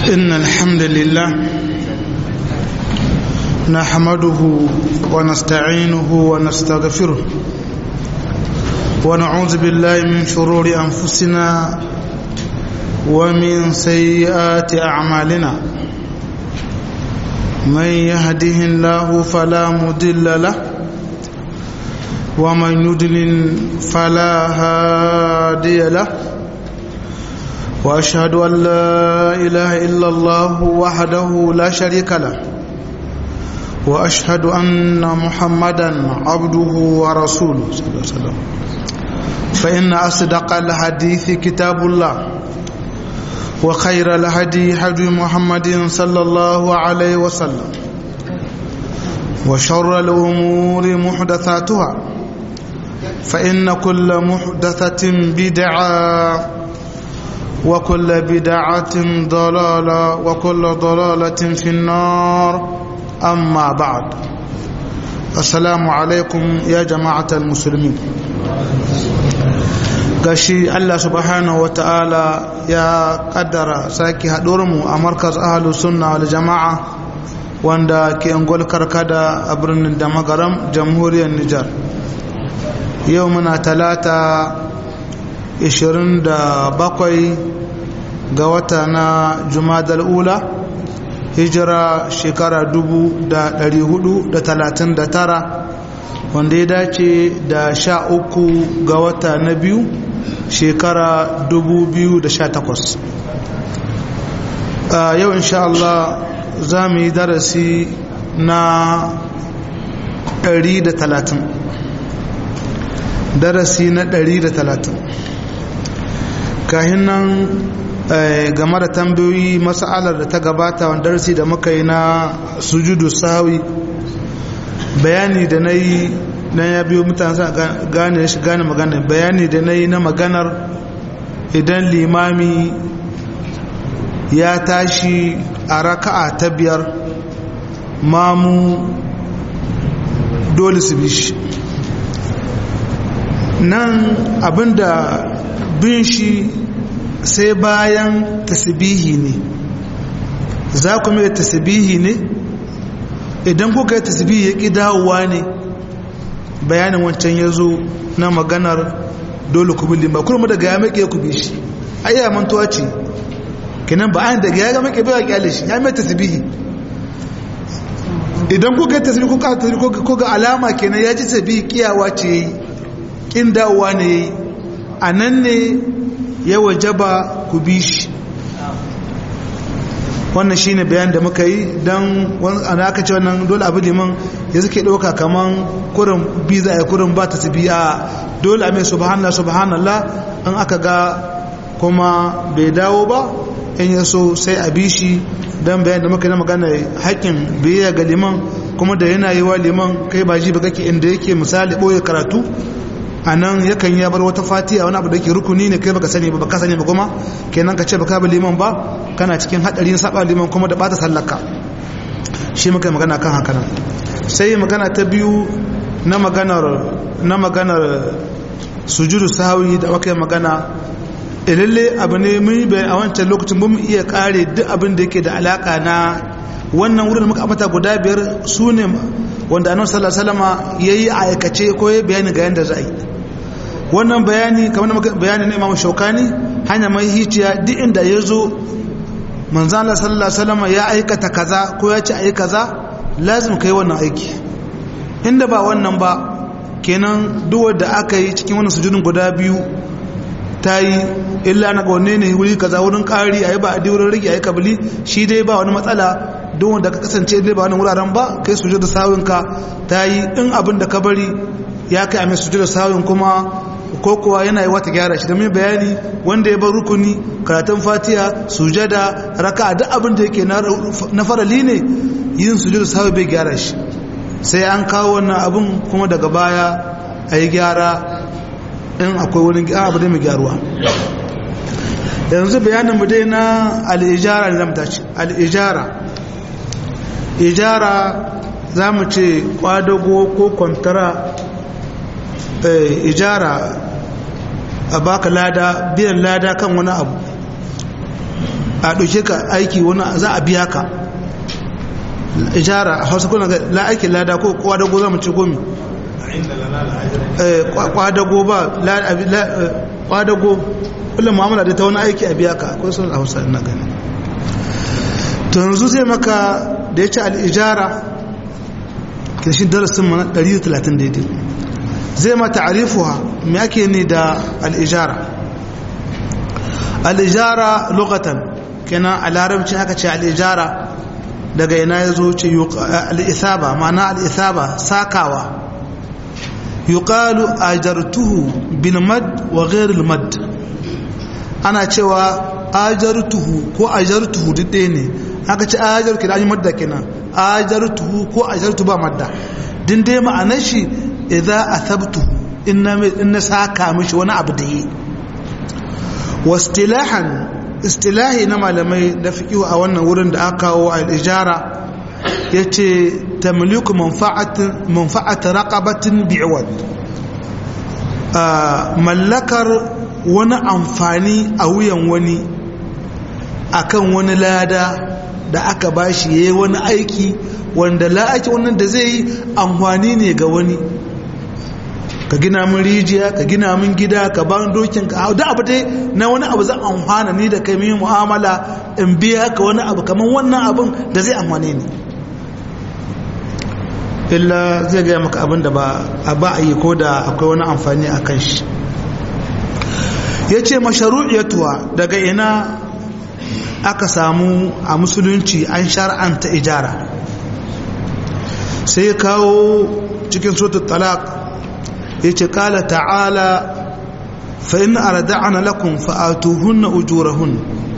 إن الحمد لله نحمده ونستعينه ونستغفره ونعوذ بالله من شرور أنفسنا ومن سيئات أعمالنا من يهده الله فلا مضل له ومن يضلل فلا هادي له واشهد ان لا اله الا الله وحده لا شريك له واشهد ان محمدا عبده ورسوله صلى الله عليه وسلم فان اصدق الحديث كتاب الله وخير الهدي هدي محمد صلى الله عليه وسلم وشر الامور محدثاتها فان كل محدثه بدعه وكل بدعة ضلالة وكل ضلالة في النار أما بعد السلام عليكم يا جماعة المسلمين gashi Allah subhanahu wata'ala ya kaddara sake haɗuwarmu a markaz ahalus sunna wal jama'a wanda ke angol karkada a birnin da magaram jamhuriyar Nijar yau muna talata 27 ga wata na jumadal ula hijira shekara 439 wanda ya dace da sha uku ga wata na biyu shekara 2018 yau insha Allah za mu yi darasi na 130 darasi na 130 kahin nan game da tambayoyi mas'alar da ta gabata wanda darasi da muka yi na sujudu sawi bayani da na yi na ya biyo mutane sa gane shi gane magana bayani da na yi na maganar idan limami ya tashi a raka'a ta biyar mamu dole su bi shi nan abinda bin shi sai bayan tasbihi ne za ku mai tasbihi ne idan kuka yi tasbihi ya ƙi dawowa ne bayanin wancan ya zo na maganar dole ku bilin ba kurma daga ya maƙe ku bi shi ayya mantuwa ce kinan ba an daga ya ga maƙe bai ƙyale shi ya mai tasbihi idan kuka yi tasbihi kuka tasbihi ko ga alama kenan ya ji tasbihi kiyawa ce yayi kin dawowa ne yayi a nan ne ya wajaba ku bi shi wannan shine bayan da muka yi don ana aka ce wannan dole abu liman ya suke ɗauka kaman kurin biza ya kurin ba ta su biya dole a mai subhanallah subhanallah an aka ga kuma bai dawo ba in ya so sai a bi shi don bayan da muka yi na magana haƙƙin biyayya ga liman kuma da yana yi wa liman kai ba ji ba kake inda yake misali ɓoye karatu a nan yakan ya bar wata fatiha wani abu da ke rukuni ne kai baka sani ba baka sani ba kuma kenan ka ce baka bi liman ba kana cikin hadarin saba liman kuma da bata sallaka shi muka magana kan haka nan sai magana ta biyu na maganar na maganar sujudu sahwi da aka magana lalle abu ne mun yi a wancan lokacin mun iya kare duk abin da yake da alaka na wannan wurin muka ambata guda biyar su ne wanda annabi sallallahu alaihi wasallama yayi aikace ko yayi bayani ga yanda za a yi wannan bayani kamar bayani na Imam Shaukani hanya mai hiciya duk inda ya zo manzon Allah sallallahu alaihi wasallama ya aikata kaza ko ya ce ayi kaza lazim kai wannan aiki inda ba wannan ba kenan duk wanda aka yi cikin wannan sujudin guda biyu ta yi illa na gwanne ne wuri kaza wurin ƙari a yi ba a di wurin rage a yi kabili shi dai ba wani matsala don wanda ka kasance dai ba wani wuraren ba kai suje da sawunka ta yi in abin da ka bari ya kai a mai suje da sawun kuma ko kuwa yana yi wata gyara shi da mai bayani wanda ya bar rukuni karatun fatiya sujada raka duk abin da yake na farali ne yin suje da sawun bai gyara shi sai an kawo wannan abin kuma daga baya a yi gyara in akwai wani abu da mai gyaruwa yanzu bayanin mu dai na al'ijara ne zamta ce al'ijara ijara za mu ce kwadago ko kwantara ijara a baka lada biyan lada kan wani abu a ɗauke ka aiki wani za a biya ka ijara a hausa kuna ga la aiki lada ko kwadago za mu ce gomi kwadago ba kwadago kullum mu'amala da ta wani aiki a biya ka akwai sun hausa na gani to yanzu zai maka da ya ce al'ijara kirshin darasin mana 130 daidai zai ma ta'arifuwa me ake ne da al'ijara al'ijara lokatan kenan a larabci haka ce al'ijara daga ina ya zo ce al'isaba mana al'isaba sakawa yuqalu ajartuhu bil mad wa ghairil mad ana cewa ajartuhu ko ajartuhu duk ɗaya ne haka ce ajartu da an yi madda kenan ajartuhu ko ajartu ba madda din dai ma'anar shi idza athabtuhu inna inna saka mishi wani abu da yi wastilahan istilahi na malamai da fiqhu a wannan wurin da aka kawo al-ijara yace tamliku manfa'atin manfa'at raqabatin bi'wad mallakar wani amfani a wuyan wani akan wani lada da aka bashi yayi wani aiki wanda la'aki wannan da zai yi amfani ne ga wani ka gina min rijiya ka gina min gida ka ban dokin ka hau da abu dai na wani abu zan amfana ni da kai min mu'amala in biya ka wani abu kamar wannan abin da zai amfane ni illa zai gaya maka abin da ba a yi ko da akwai wani amfani a kan shi ya ce masharu'iyatuwa daga ina aka samu a musulunci an shar'anta ijara sai ya kawo cikin sotar talaq ya ce kala ta'ala fa'in arada'ana lakum fa'atuhunna ujurahun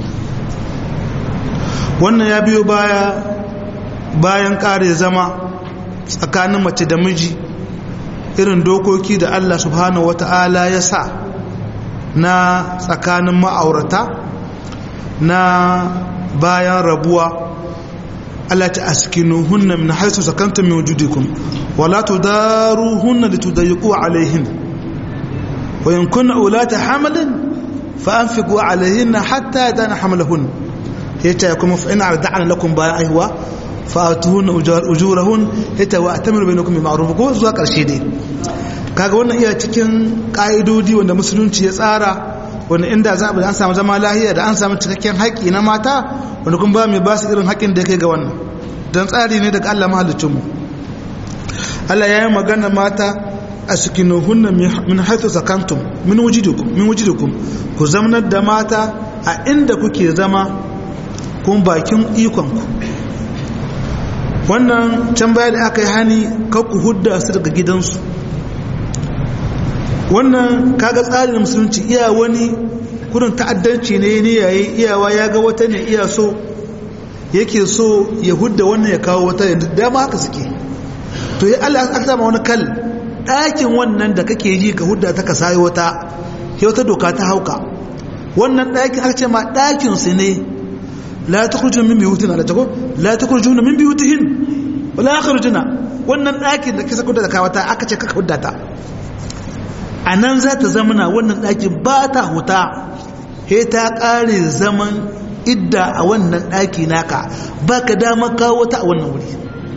wannan ya biyo baya bayan kare zama tsakanin mace da miji irin dokoki da Allah subhanahu wata'ala ya sa na tsakanin ma'aurata na bayan rabuwa Allah ta askinu hunna min haisu sakantum min wujudikum wala tudaruhunna litudayyiqu alayhin wa in kunna ulata hamalin fa anfiqu alayhinna hatta yadana hamalahun yace kuma fa in arda'na lakum bayan aiwa fa atuhunna ujurahun yace wa atamiru bainakum bi ma'ruf ko zuwa karshe dai kaga wannan iya cikin ka'idodi wanda musulunci ya tsara wanda inda za a an samu zama lahiya da an samu cikakken haƙƙi na mata wanda kuma ba mai ba su irin haƙƙin da ya kai ga wannan don tsari ne daga Allah mahalicinmu Allah ya yi magana mata a sukinuhunna min haitu sakantum min wujidukum ku zamanar da mata a inda kuke zama kun bakin ikonku wannan can baya da aka yi hani ku hudda su daga gidansu wannan kaga tsarin musulunci iya wani kurin ta'addanci ne ne yayi iyawa ya ga wata ne iya so yake so ya hudda wannan ya kawo wata yanzu dama haka suke to ya Allah aka sama wani kal ɗakin wannan da kake ji ka hudda ta ka sayo wata ya wata doka ta hauka wannan ɗakin aka ce ma ɗakin su ne la tukhrijuna min buyutina la tago la tukhrijuna min buyutihin wala yakhrujuna wannan ɗakin da kisa kudda da kawata aka ce kaka hudda ta a nan za ta zamana wannan ɗakin ba ta huta he ta ƙare zaman idda a wannan ɗaki naka ba ka dama kawo ta a wannan wuri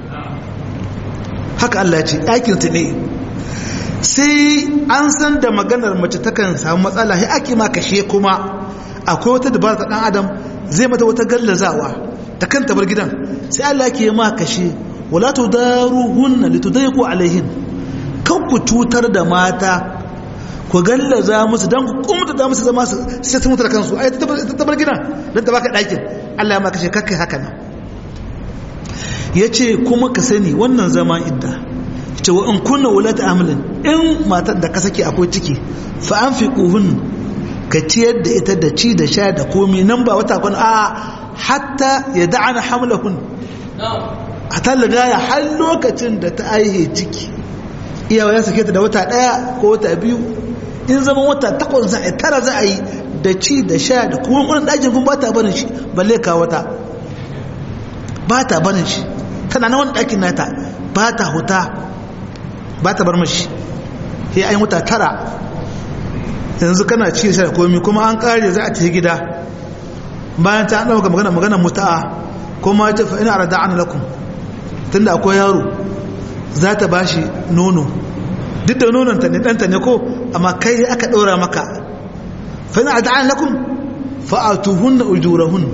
haka Allah ce ɗakin ta ne sai an san da maganar mace takan samu matsala he ake ma kashe kuma akwai wata dabara ta ɗan adam zai mata wata gallazawa ta kanta bar gidan sai Allah ke ma kashe wala tudaruhunna litudayqu alaihin kan ku cutar da mata ku gallaza musu don ku kumta da musu zama sai sun mutu da kansu ai ta bar gidan don ta baka ɗakin Allah ya maka ce kakkai haka nan ya ce kuma ka sani wannan zama idda ce wa in kunna wulata amalin in matar da ka sake akwai ciki fa an fi ƙuhun ka ciyar da ita da ci da sha da komi nan ba wata kwan a hatta ya da'ana hamlahun a talagaya har lokacin da ta aihe ciki iyawa ya sake ta da wata ɗaya ko wata biyu in zama wata takwas za a yi tara za a yi da ci da sha da kuma wani ɗakin kuma ba ta barin shi balle ka wata ba ta barin shi tana na wani ɗakin nata ba ta huta ba ta bar mashi ya yi wata tara yanzu kana ci da sha da komi kuma an ƙare za a tafi gida bayan ta ɗauka magana magana muta'a kuma ta fa ina rada'an lakum tunda akwai yaro za ta bashi nono duk da nonon ta ne ɗanta ne ko amma kai aka ɗora maka fa ina rada'an lakum fa'atuhun na ujurahun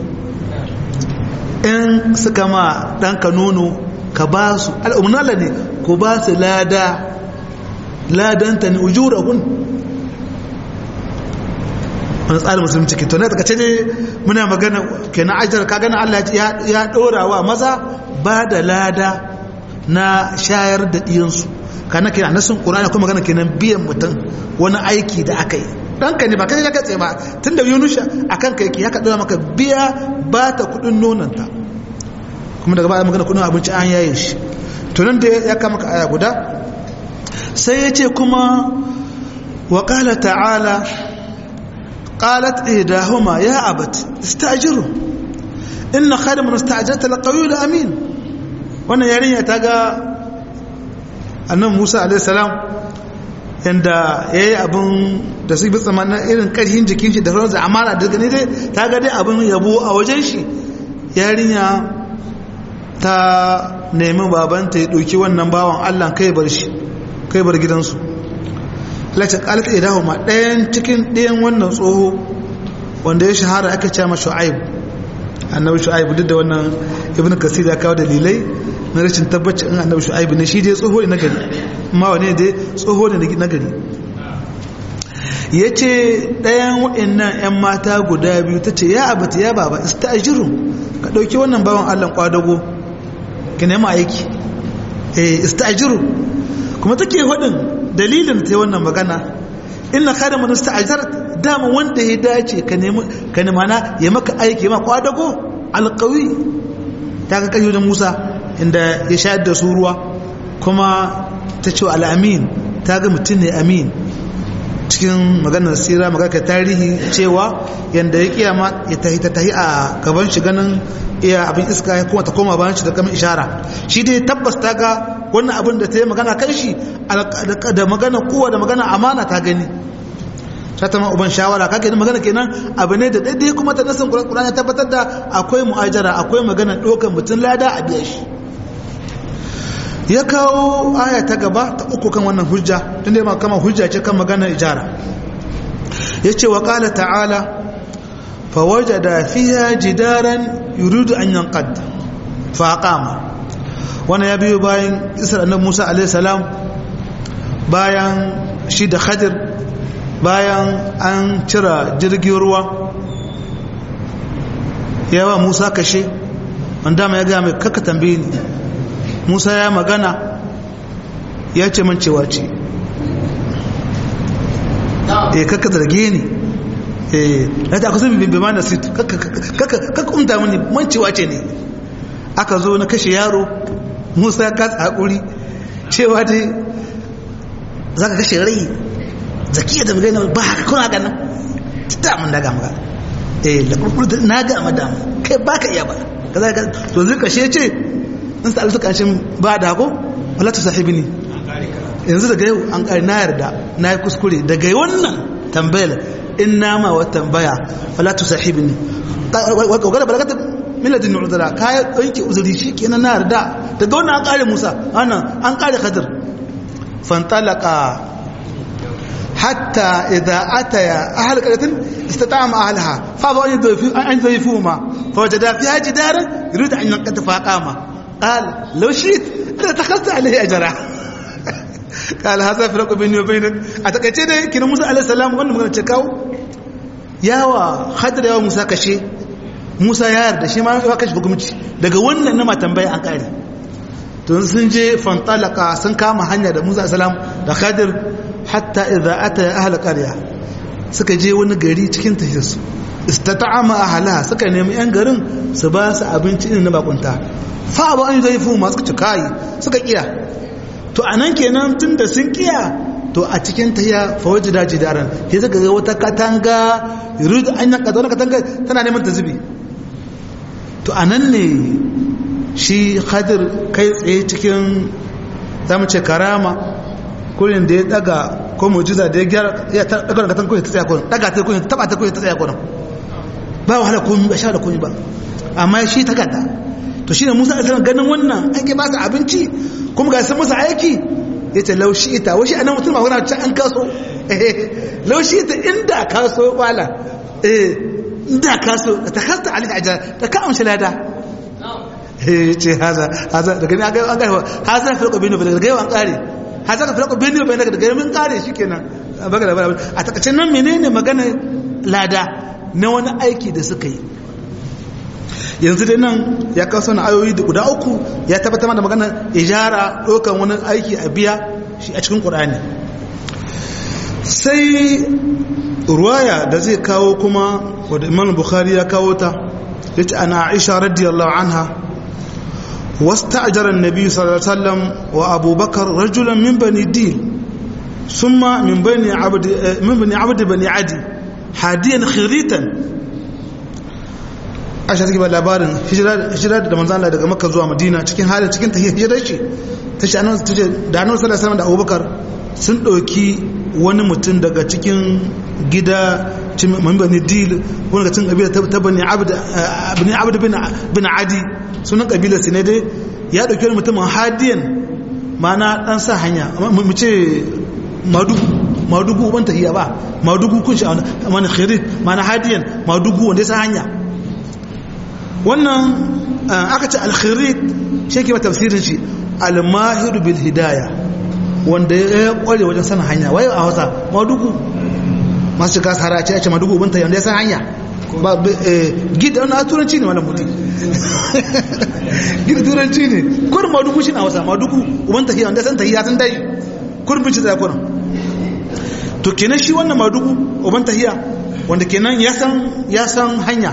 in suka ma ɗanka nono ka ba su al'umnala ne ko ba su lada ladanta ne ujurahun wani tsarin musulunci ke tonai daga ne muna magana ke na ajiyar ka gana Allah ya ɗora wa maza ba da lada na shayar da ɗiyansu kana ke nasin ƙurana kuma magana kenan biyan mutum wani aiki da aka yi ɗanka ne ba kai ya katse ba tun da yunusha a kan ka yake ya kaɗa maka biya ba ta kuɗin nonanta kuma daga baya magana kuɗin abinci an yaye shi to nan da ya kama ka aya guda sai ya ce kuma wa ƙala ta'ala قالت إهداهما يا أبت استأجره إن خير من استأجرت القوي الأمين wannan yarinya ta ga annan musa alaihissalam yadda ya yi abin da su bi tsamanin irin ƙarfin jikin shi da sauransu amana da gani dai ta ga dai abin yabo a wajen shi yarinya ta nemi babanta ya ɗauki wannan bawan allah kai bar shi kai bar gidansu lati kalata idahu ma ɗayan cikin ɗayan wannan tsoho wanda ya shahara aka ce ma shu'aib annabi shu'aib duk da wannan ibnu kasir ya kawo dalilai na rashin tabbaci in annabi shu'aib ne shi dai tsoho ne na gari amma wane dai tsoho ne na gari yace ɗayan waɗannan ƴan mata guda biyu tace ya abata ya baba istajiru ka dauki wannan bawan Allah kwadago ki nemi aiki eh istajiru kuma take hudin dalilin ta wannan magana inna khayra man ista'jar dama wanda ya dace ka nemi ka nemi mana ya maka aiki ma kwadago alqawi ta ga kai da Musa inda ya shayar da su ruwa kuma ta ce al-amin ta ga mutum ne amin cikin maganar sira maganar tarihi cewa yanda ya kiyama ya tahi ta tahi a gaban shi ganin iya abin iska ya kuma ta koma bayan shi da kamar ishara shi dai tabbas ta ga wannan abin da ta yi magana kan shi da magana kowa da magana amana ta gani ta ta uban shawara ka gani magana kenan abu ne da daidai kuma ta nasan kuran ya tabbatar da akwai mu'ajara akwai magana ɗaukar mutum lada a biya shi ya kawo aya ta gaba ta uku kan wannan hujja tun da kama hujja ce kan magana ijara ya ce wa ƙala ta'ala فوجد فيها جدارا يريد أن ينقض فأقام وانا يبيو باين إسر أنه موسى عليه السلام باين شيد خدر باين أن ترى جرقي روى yawa Musa kashe wanda ma ya ga mai kaka tambaye ni Musa ya magana ya ce man cewa ce eh kaka zarge ni na ta kusa bibin bima na sit kaka umta mini mancewa ce ne aka zo na kashe yaro musa ya kasa haƙuri cewa dai za ka kashe rai zakiya da magana ba haka kuna ganin ta mun daga maka eh da kurkur na ga madam kai ba ka iya ba kaza ka to zai kashe ce in sa alfuka shin ba da ko wala ta sahibi ne yanzu daga yau an kare na yarda na yi kuskure daga wannan tambayar in nama wa tambaya fala tu sahibni wa gara balagata miladin udra ka yanke uzuri shikenan na yarda daga wannan an kare Musa ana an kare Khadir fantalaqa hatta idza ataya ahl qaryatin istata'ama ahlaha fa ba an yadhifu an yadhifuhuma fawajada fiha jidaran yurid an yanqata faqama قال لو شئت لاتخذت عليه اجرا قال هذا فرق بيني وبينك اتكاce da kina Musa alaihi salam wannan magana ce kawo yawa Khadir yawa Musa kashe Musa ya yarda shi ma ya kashe hukunci daga wannan na tambaya an kare to sun je fantalaka sun kama hanya da Musa salam da Khadir hatta idza ata ahli qarya suka je wani gari cikin tahirsu istata'ama ahlaha suka nemi yan garin su ba su abinci irin na bakunta fa ba an zai fu masu ci kai suka kiya to anan kenan tunda sun kiya to a cikin tahiya fawaji da jidaran sai suka ga wata katanga yurid an yanka wata katanga tana neman ta zubi to anan ne shi khadir kai tsaye cikin zamu ce karama kullun da ya daga ko mujiza da ya gyara ya daga katanga ko ta tsaya ko daga ta ko ta taba ta ko ta tsaya ko ba wahala komi ba sha da komi ba amma shi takarda to shine Musa alaihi salam ganin wannan an ke ba su abinci kuma ga sun masa aiki yace laushi ita washi anan mutum ba wani an kaso eh laushi ita inda kaso wala eh inda kaso ta kasta alaihi ajar ta ka amshi lada eh ce haza haza daga ni aga aga haza fi lokacin bin daga yawan kare haza ka fi lokacin bin bin daga mun kare shikenan baga da a takacin nan menene magana lada na wani aiki da suka yi yanzu dai nan ya kawo sana ayoyi da guda uku ya tabbatar da magana ijara ɗaukan wani aiki a biya shi a cikin ƙur'ani sai ruwaya da zai kawo kuma wadda imam bukhari ya kawo ta ya ce ana aisha radiyallahu anha واستأجر النبي صلى الله عليه وسلم وأبو بكر رجلا من بني ديل ثم من بني عبد من بني عبد بني عدي حاديا خريتا aisha take ba labarin hijira da manzo Allah daga makka zuwa madina cikin halin cikin tahiyar hijirar shi tace annabi tace da annabi sallallahu alaihi wasallam da abubakar sun dauki wani mutum daga cikin gida cikin bani dil wani daga cikin kabila ta bani abd bani abd bin bin adi sunan kabilar su ne dai ya dauki wani mutum hadiyan mana dan sa hanya mu ce madugu madugu ban tahiya ba madugu kun shi mana khirit mana hadiyan madugu wanda ya sa hanya wannan aka ce alkhirit shi ke ba tafsirin shi almahiru bil hidaya wanda ya kware wajen sanin hanya waye a hausa madugu masu shiga sahara ce ce madugu ubanta yanda ya san hanya ba gida wani turanci ne wani mutum gida turanci ne kurin madugu shi na hausa madugu ubanta ya wanda ya san tahi ya san dai kurin binci da kurin to kenan shi wannan madugu ubanta hiya wanda kenan ya san ya san hanya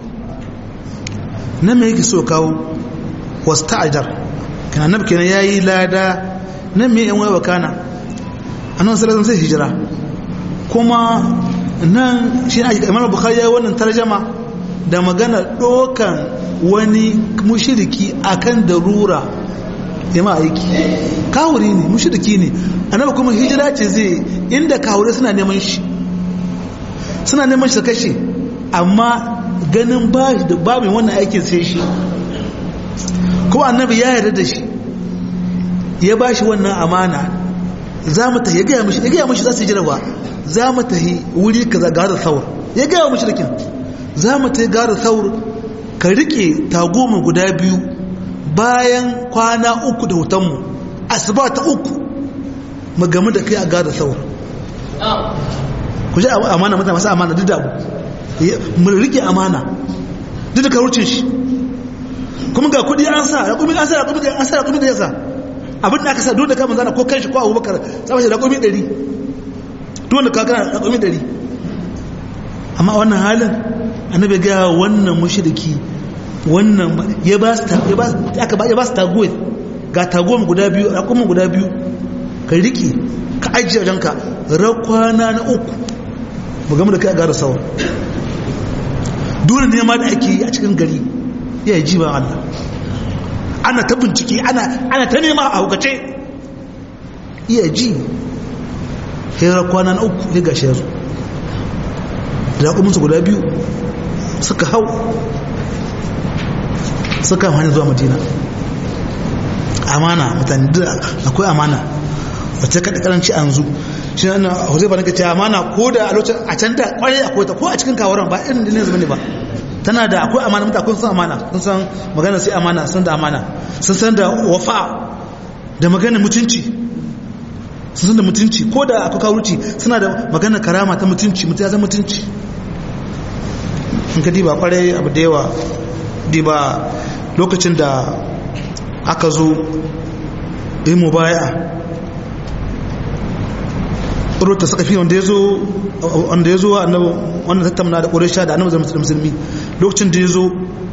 na me yake so kawo wasu ta'ajar kana nabi kenan yayi lada na me yan waiwa kana annabi sallallahu alaihi hijira kuma nan shi ne Imam Bukhari yayi wannan tarjama da magana dokan wani mushriki akan darura yama aiki kawuri ne mushriki ne annabi kuma hijira ce zai inda kawure suna neman shi suna neman shi kashe amma ganin ba da ba mai wannan aikin sai shi ko annabi ya yarda da shi ya ba shi wannan amana za mu tahi ya gaya mashi ya gaya mashi za su yi jirawa za mu tahi wuri ka za gara saur ya gaya mashi rikin za mu tahi gara saur ka rike tagoma guda biyu bayan kwana uku da hutanmu asuba ta uku mu gamu da kai a gara saur ku ji amana mutane masu amana duk da abu mu rike amana duk da karucin shi kuma ga kudi an sa raƙumi an sa raƙumi an sa raƙumi da yasa abin da aka sa duk da kama zana ko kanshi ko abubakar sama shi raƙumi ɗari duk wanda ka gana raƙumi ɗari amma a wannan halin annabi ga wannan mushriki wannan ya ba su ya ba aka ba ya ba su tagoyi ga tagoyi guda biyu raƙumi guda biyu ka rike ka ajiye ranka rakwana na uku mu gama da kai a gara sauran dole ne ma da ake yi a cikin gari ya yi jiban Allah ana ta bincike ana ta nema a hukace iya ji hera kwana na uku ya gashe su da kuminsu guda biyu suka hau suka hanyar zuwa madina amana mutane da akwai amana wacce kaɗa ƙaranci an zu shi na huzai ba na kace amana ko da a lokacin a can da kwarai akwai ta ko a cikin kawaran ba irin ne zama ne ba tana da akwai amana mutane kun san amana kun san magana sai amana sun da amana sun san da wafa da magana mutunci sun san da mutunci ko da akwai kawuci suna da magana karama ta mutunci mutum ya zama mutunci in ka diba kwarai abu da yawa diba lokacin da aka zo yi mubaya rota saka fi wanda ya zo wanda ya zo wanda tattauna da ƙorisha da annabi zama musulmi lokacin da ya zo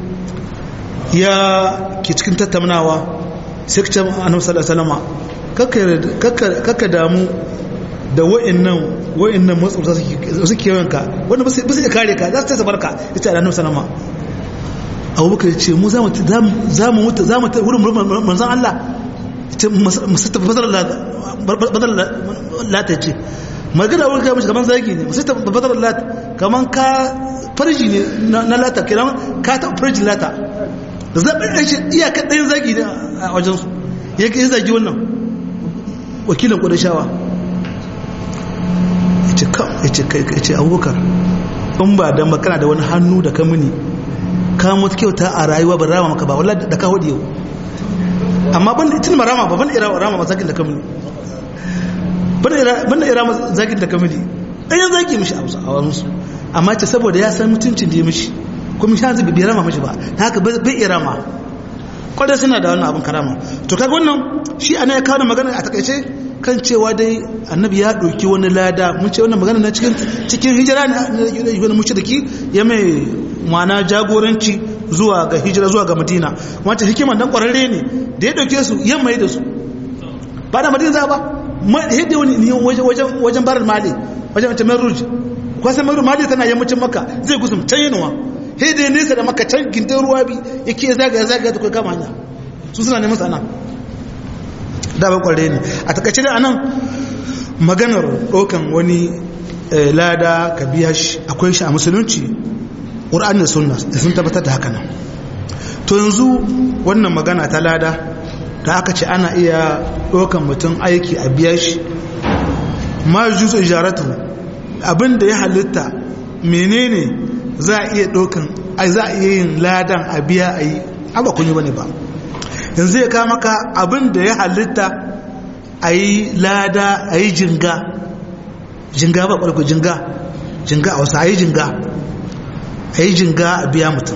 ya ke cikin tattaunawa sai kace annabi sallallahu alaihi wasallam kakka damu da wa'annan wa'annan matsuta suke yawanka wanda ba su iya kare ka za su ta barka ita da annabi sallama abubakar ya ce mu za mu mutu za mu ta wurin manzan Allah ce musu tafi bazar lata ce magana wurin kai mashi kamar zaki ne musu tafi bazar lata kaman ka farji ne na lata kiran ka ta farji lata da zaɓin ɗan shi iyaka ɗayan zagi ne a wajensu ya ke zagi wannan wakilin ƙudashawa ya ce kam ya ce kai ya ce abubakar in ba da makana da wani hannu da ka mini ka mutu kyauta a rayuwa ba rama maka ba wallah da ka hudu yau amma ban da itin marama ba ban da rama mazakin da ka mini ban da irama zakin da ka mini ɗayan zagi mishi a wasu amma ce saboda ya san mutuncin da ya mishi kuma shi hanzu bai rama mishi ba ta haka bai irama kwadai suna da wannan abin karama to kaga wannan shi ana ya kawo magana a takaice kan cewa dai annabi ya ɗauki wani lada mun ce wannan magana na cikin cikin hijira ne wani mushriki ya mai mana jagoranci zuwa ga hijira zuwa ga madina wata hikima dan kwararre ne da ya ɗauke su yamma ya da su ba da madina za ba yadda wani ne wajen wajen barar mali wajen wajen merruj kwasan merruj mali tana yammacin makka zai gusum can yanuwa sai da nesa da makka can gindin ruwa bi yake zagaya zagaya ta kai kama hanya su suna neman sana da ba kware ne a takaice da anan maganar ɗaukan wani lada ka biya shi akwai shi a musulunci ƙur'an da sunna da sun tabbatar da haka nan to yanzu wannan magana ta lada da aka ce ana iya ɗaukan mutum aiki a biya shi ma juzo ijaratu abin da ya halitta menene za a iya ɗaukan za a iya yin ladan a biya a yi ba kun yi bane ba yanzu ya kama ka abin da ya halitta a yi lada a yi jinga jinga ba ƙwarko jinga jinga a wasu a yi jinga a yi jinga a biya mutum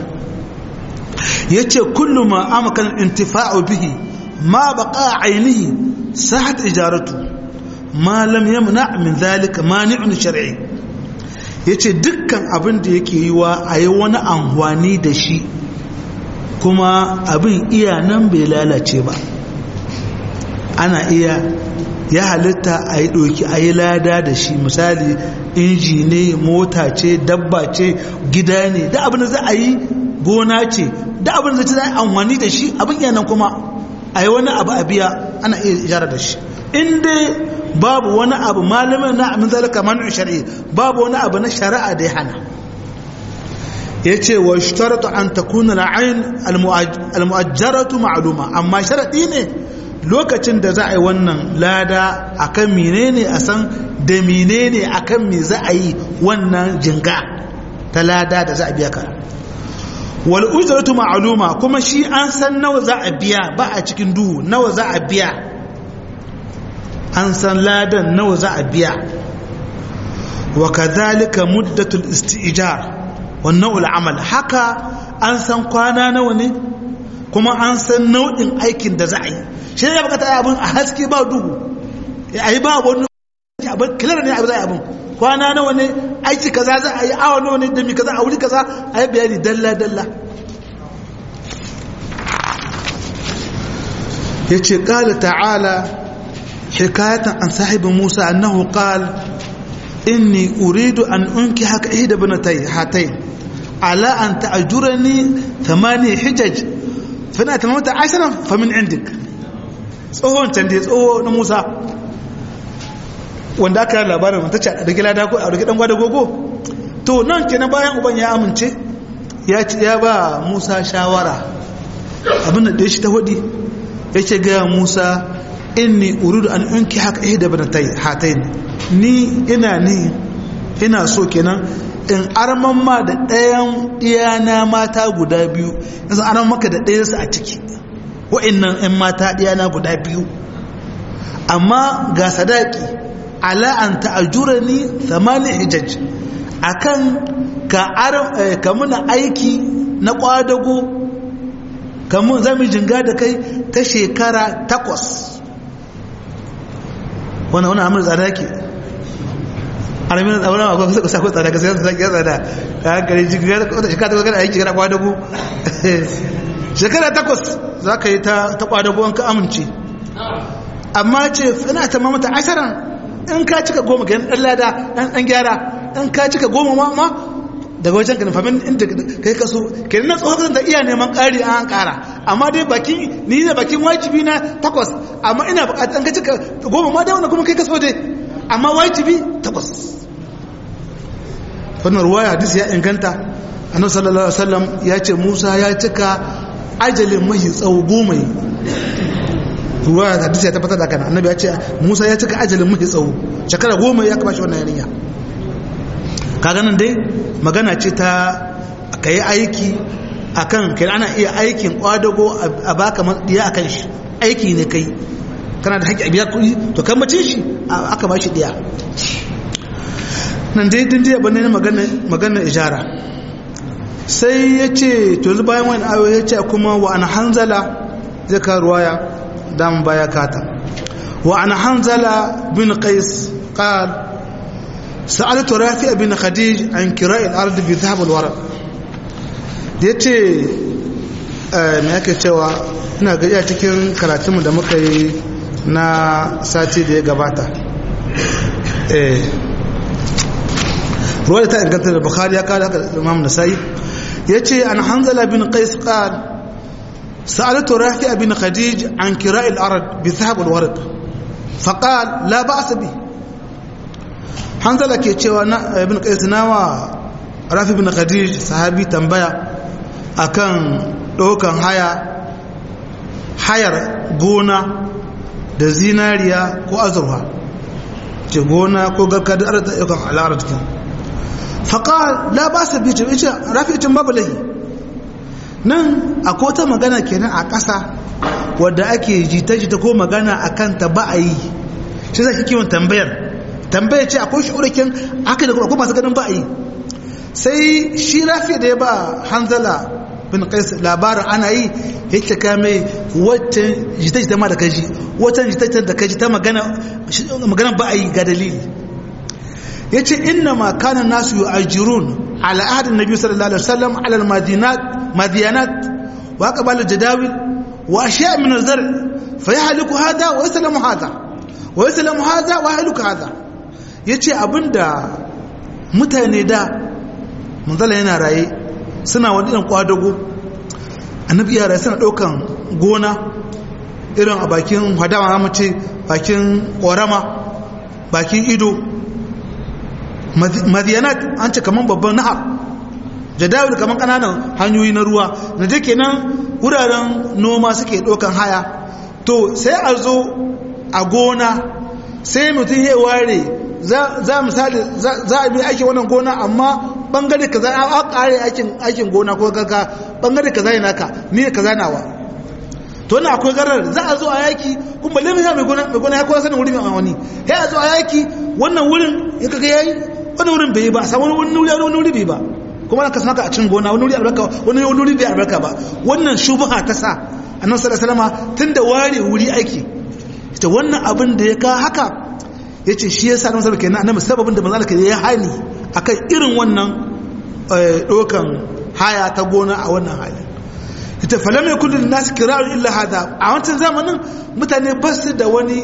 ya ce kullum ma amakan intifa'u bihi ma baka ainihi sahat ijaratu ma lam yamna min zalika mani'un shar'i yace dukkan abin da yake yi wa ayi wani amfani da shi kuma abin iya nan bai lalace ba ana iya ya halitta a yi ɗoki a yi lada da shi misali inji ne mota ce dabba ce gida ne da abin da za a yi gona ce da abin da za a yi amfani da shi abin yanan kuma a yi wani abu a biya ana iya ijara da shi in dai babu wani abu malamin na amin zalika manu shari'i babu wani abu na shari'a da ya hana ya ce wa shtaratu an takuna la'ayin almu'ajjaratu ma'aluma amma sharaɗi ne lokacin da za a yi wannan lada akan menene a san da menene akan me za a yi wannan jinga ta lada da za a biya ka wal ujratu ma'luma kuma shi an san nawa za a biya ba a cikin duhu nawa za a biya an san ladan nawa za a biya wa kadhalika muddatul isti'jar wa naw'ul amal haka an san kwana nawa ne kuma an san nau'in aikin da za a yi shi ne bukata abin a haske ba duhu a yi ba wani abin kilar ne abin za a yi abin kwana nawa ne aiki kaza za a yi awa nawa ne dami kaza a wuri kaza a yi bayani dalla dalla ya ce ƙala ta'ala hikayatan an sahibin musa annahu qal inni uridu an unki haka ihda banatai hatai ala an ta'ajurani thamani hijaj fana tamamta ashirin famin indik tsohon can da tsoho na musa wanda aka yi labarin mata ce a ɗauki lada ko a ɗauki ɗan gwada gogo to nan ke na bayan uban ya amince ya ba musa shawara abin da ɗaya shi ta hudi ya ce gaya musa inni uridu an unki haka ihe da banatai hatain ni ina ni ina so kenan in arman ma da ɗayan ɗiyana mata guda biyu yanzu arman maka da ɗayansu a ciki wa'annan 'yan mata ɗiyana guda biyu amma ga sadaki ala an ta'ajura ni thamani hijaj akan ka ka muna aiki na kwadago kamun zami jinga da kai ta shekara takwas wannan wannan amur tsada yake alamin tsawon ma kuma suka sako tsada gaskiya su ya tsada ka hankali jinga wata shekara takwas kana aiki kana kwadago shekara takwas za ka yi ta kwadago an ka amince amma ce ina ta mamata ashirin in ka cika goma ga ɗan lada ɗan gyara in ka cika goma ma ma daga wajen ganin famin inda kai kaso ke na tsohon da iya neman ƙari an ƙara amma dai bakin ni da bakin wajibi na takwas amma ina buƙatar ka cika goma ma da wanda kuma kai kaso dai amma wajibi takwas wannan ruwaya hadisi ya inganta annabi sallallahu alaihi wasallam ya ce Musa ya cika ajalin mahi tsawo goma ruwaya hadisi ya tabbatar da kana annabi ya ce Musa ya cika ajalin mahi tsawo shekara goma ya kaba shi wannan yarinya kaga nan dai magana ce ta kai aiki akan kai ana iya aikin kwadago a baka diya akan shi aiki ne kai kana da haƙƙi a biya kuɗi to kan mace shi aka ba shi diya nan dai din dai bane magana ijara sai ya ce to bayan wani ayo ya ce kuma wa an hanzala zai ka ruwaya dan baya kata wa an hanzala bin qais qal sa'altu rafi' bin khadij an kira'i al-ard bi dhahab al-waraq yace me yake cewa ina ga cikin karatunmu da muka yi na sati da ya gabata eh ruwa ta inganta da bukhari ya kada haka imam nasai yace an hanzala bin qais qal sa'altu rafi' bin khadij an kira'i al-ard bi dhahab al-warq faqal la ba'sa bi hanzala ke cewa na ibn qais nawa rafi bin khadij sahabi tambaya akan dokan haya hayar gona da zinariya ko azurfa ce gona ko garka da arata yakan al'arar cikin faƙa la ba su bi ce rafi'icin babu lahi nan akwai wata magana kenan a ƙasa wadda ake jita-jita ko magana a kanta ba a yi shi zai kiwon tambayar tambaya ce akwai shi'urikin aka da kuma masu ganin ba a yi sai shi rafi da ya ba hanzala bin qais labarin ana yi yake kame wata jita-jita ma da kaji wata jita-jita da kaji ta magana magana ba a yi ga dalili ya ce inna ma kana nasu yi ajirun ala ahadin nabi sallallahu alaihi wasallam ala madiyanat wa qabala jadawil wa ashiya min azar fa yahliku hada wa yaslamu hada wa yaslamu hada wa yahliku hada yace abinda mutane da manzala yana raye suna wani irin kwadago annabi yara suna ɗaukan gona irin a bakin hadawa na mace bakin ƙorama bakin ido madiyanat an ce kamar babban nahar jadawil kamar ƙananan hanyoyi na ruwa na je kenan wuraren noma suke ɗaukan haya to sai a zo a gona sai mutum ya ware za misali za a bi aiki wannan gona amma bangare kaza a kare aikin aikin gona ko kaka bangare kaza yana ka ni kaza nawa to wannan akwai garar za a zo a yaki kun balle mai mai gona mai gona ya kowa sanin wuri mai wani ya a zo a yaki wannan wurin in kaga yayi wannan wurin bai ba sai wani wuri wani wuri bai ba kuma ka san a cikin gona wani wuri albarka wani wuri bai albarka ba wannan shubha ta sa annabi sallallahu alaihi wasallam tunda ware wuri aiki ita wannan abin da ya ka haka yace shi yasa annabi sallallahu alaihi wasallam kenan sababin da manzo Allah ya hani akan irin wannan dokan haya ta gona a wannan hali ita falam yakun lin nas kira'un illa hada a wancan zamanin mutane ba su da wani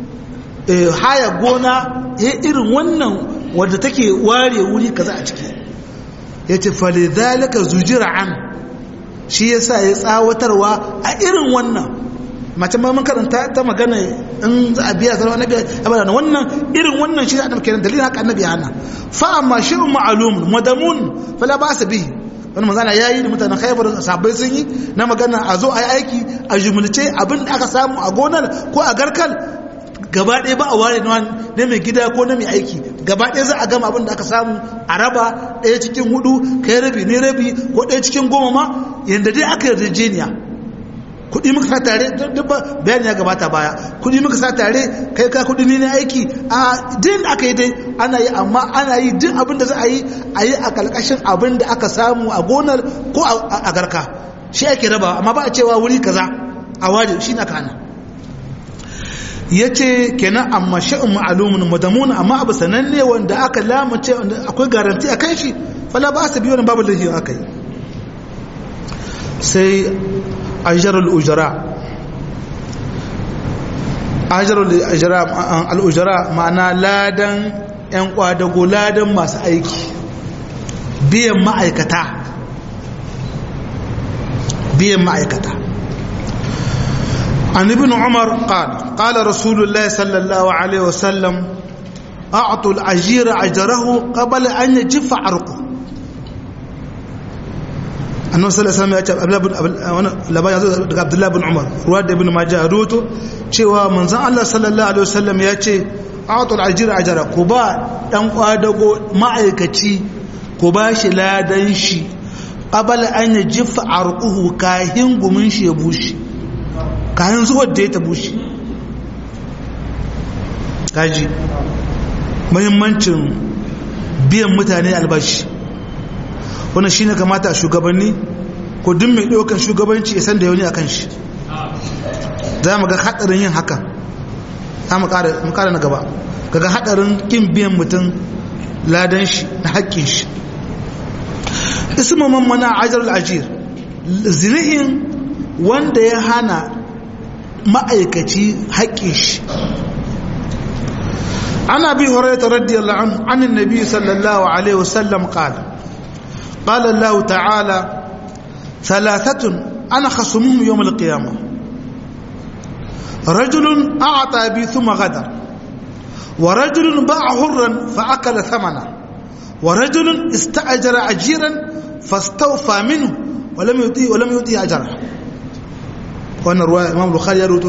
haya gona ya irin wannan wadda take ware wuri kaza a ciki yace falidhalika zujira an shi yasa ya tsawatarwa a irin wannan mace ma mun karanta ta magana in za a biya sarwa annabi abada wannan irin wannan shi annabi kenan dalilin haka annabi hana fa amma shay'un ma'lum madamun fala ba'sa bihi wannan manzana yayi da mutanen Khaybar sahabbai sun yi na magana a zo a yi aiki a jumulce abin da aka samu a gonar ko a garkal gaba ɗaya ba a ware na mai gida ko na mai aiki gaba ɗaya za a gama abin da aka samu a raba ɗaya cikin hudu kai rabi ne rabi ko ɗaya cikin goma ma yadda dai aka yarjejeniya kudi muka sa tare duk bayani ya gabata baya kudi muka sa tare kai ka kudi ne aiki a din aka yi dai ana yi amma ana yi duk abin da za a yi a yi a kalkashin abin da aka samu a gonar ko a garka shi ake raba amma ba a cewa wuri kaza a ware shi na kana ya ce kenan amma sha'in ma'alumin madamuna amma abu sananne wanda aka lamace wanda akwai garanti a kan shi fala ba su biyo nan babu da aka yi sai ajarul ujara ajarul ujara al'ujara ma'ana ladan 'yan kwadago ladan masu aiki biyan ma'aikata biyan ma'aikata an ibn umar qala qala rasulullah sallallahu alaihi wasallam a'tul ajira ajrahu qabla an yajifa arqu annabi sallallahu alaihi wasallam ya ce labari yazo daga abdullahi bin umar ruwa da ibn majah ruwato cewa manzon Allah sallallahu alaihi wasallam ya ce a'tul ajira ajra ku ba dan kwadago ma'aikaci ku ba shi ladan shi qabla an yajifa arquhu kahin gumin shi ya bushe kahin zuwa da ya ta bushe kaji muhimmancin biyan mutane albashi wannan shine kamata a shugabanni ko duk mai ɗaukar shugabanci ya san da yauni akan shi za mu ga haɗarin yin haka za mu ƙara na gaba kaga haɗarin ƙin biyan mutum ladan shi na haƙƙin shi ismu mana ajar al'ajir zinihin wanda ya hana ma'aikaci haƙƙin shi عن ابي هريره رضي الله عنه عن النبي صلى الله عليه وسلم قال قال الله تعالى ثلاثة أنا خصمهم يوم القيامة رجل أعطى بي ثم غدر ورجل باع حرا فأكل ثمنه ورجل استأجر أجيرا فاستوفى منه ولم يؤتيه ولم يؤتيه أجره وأنا رواية الإمام البخاري يروي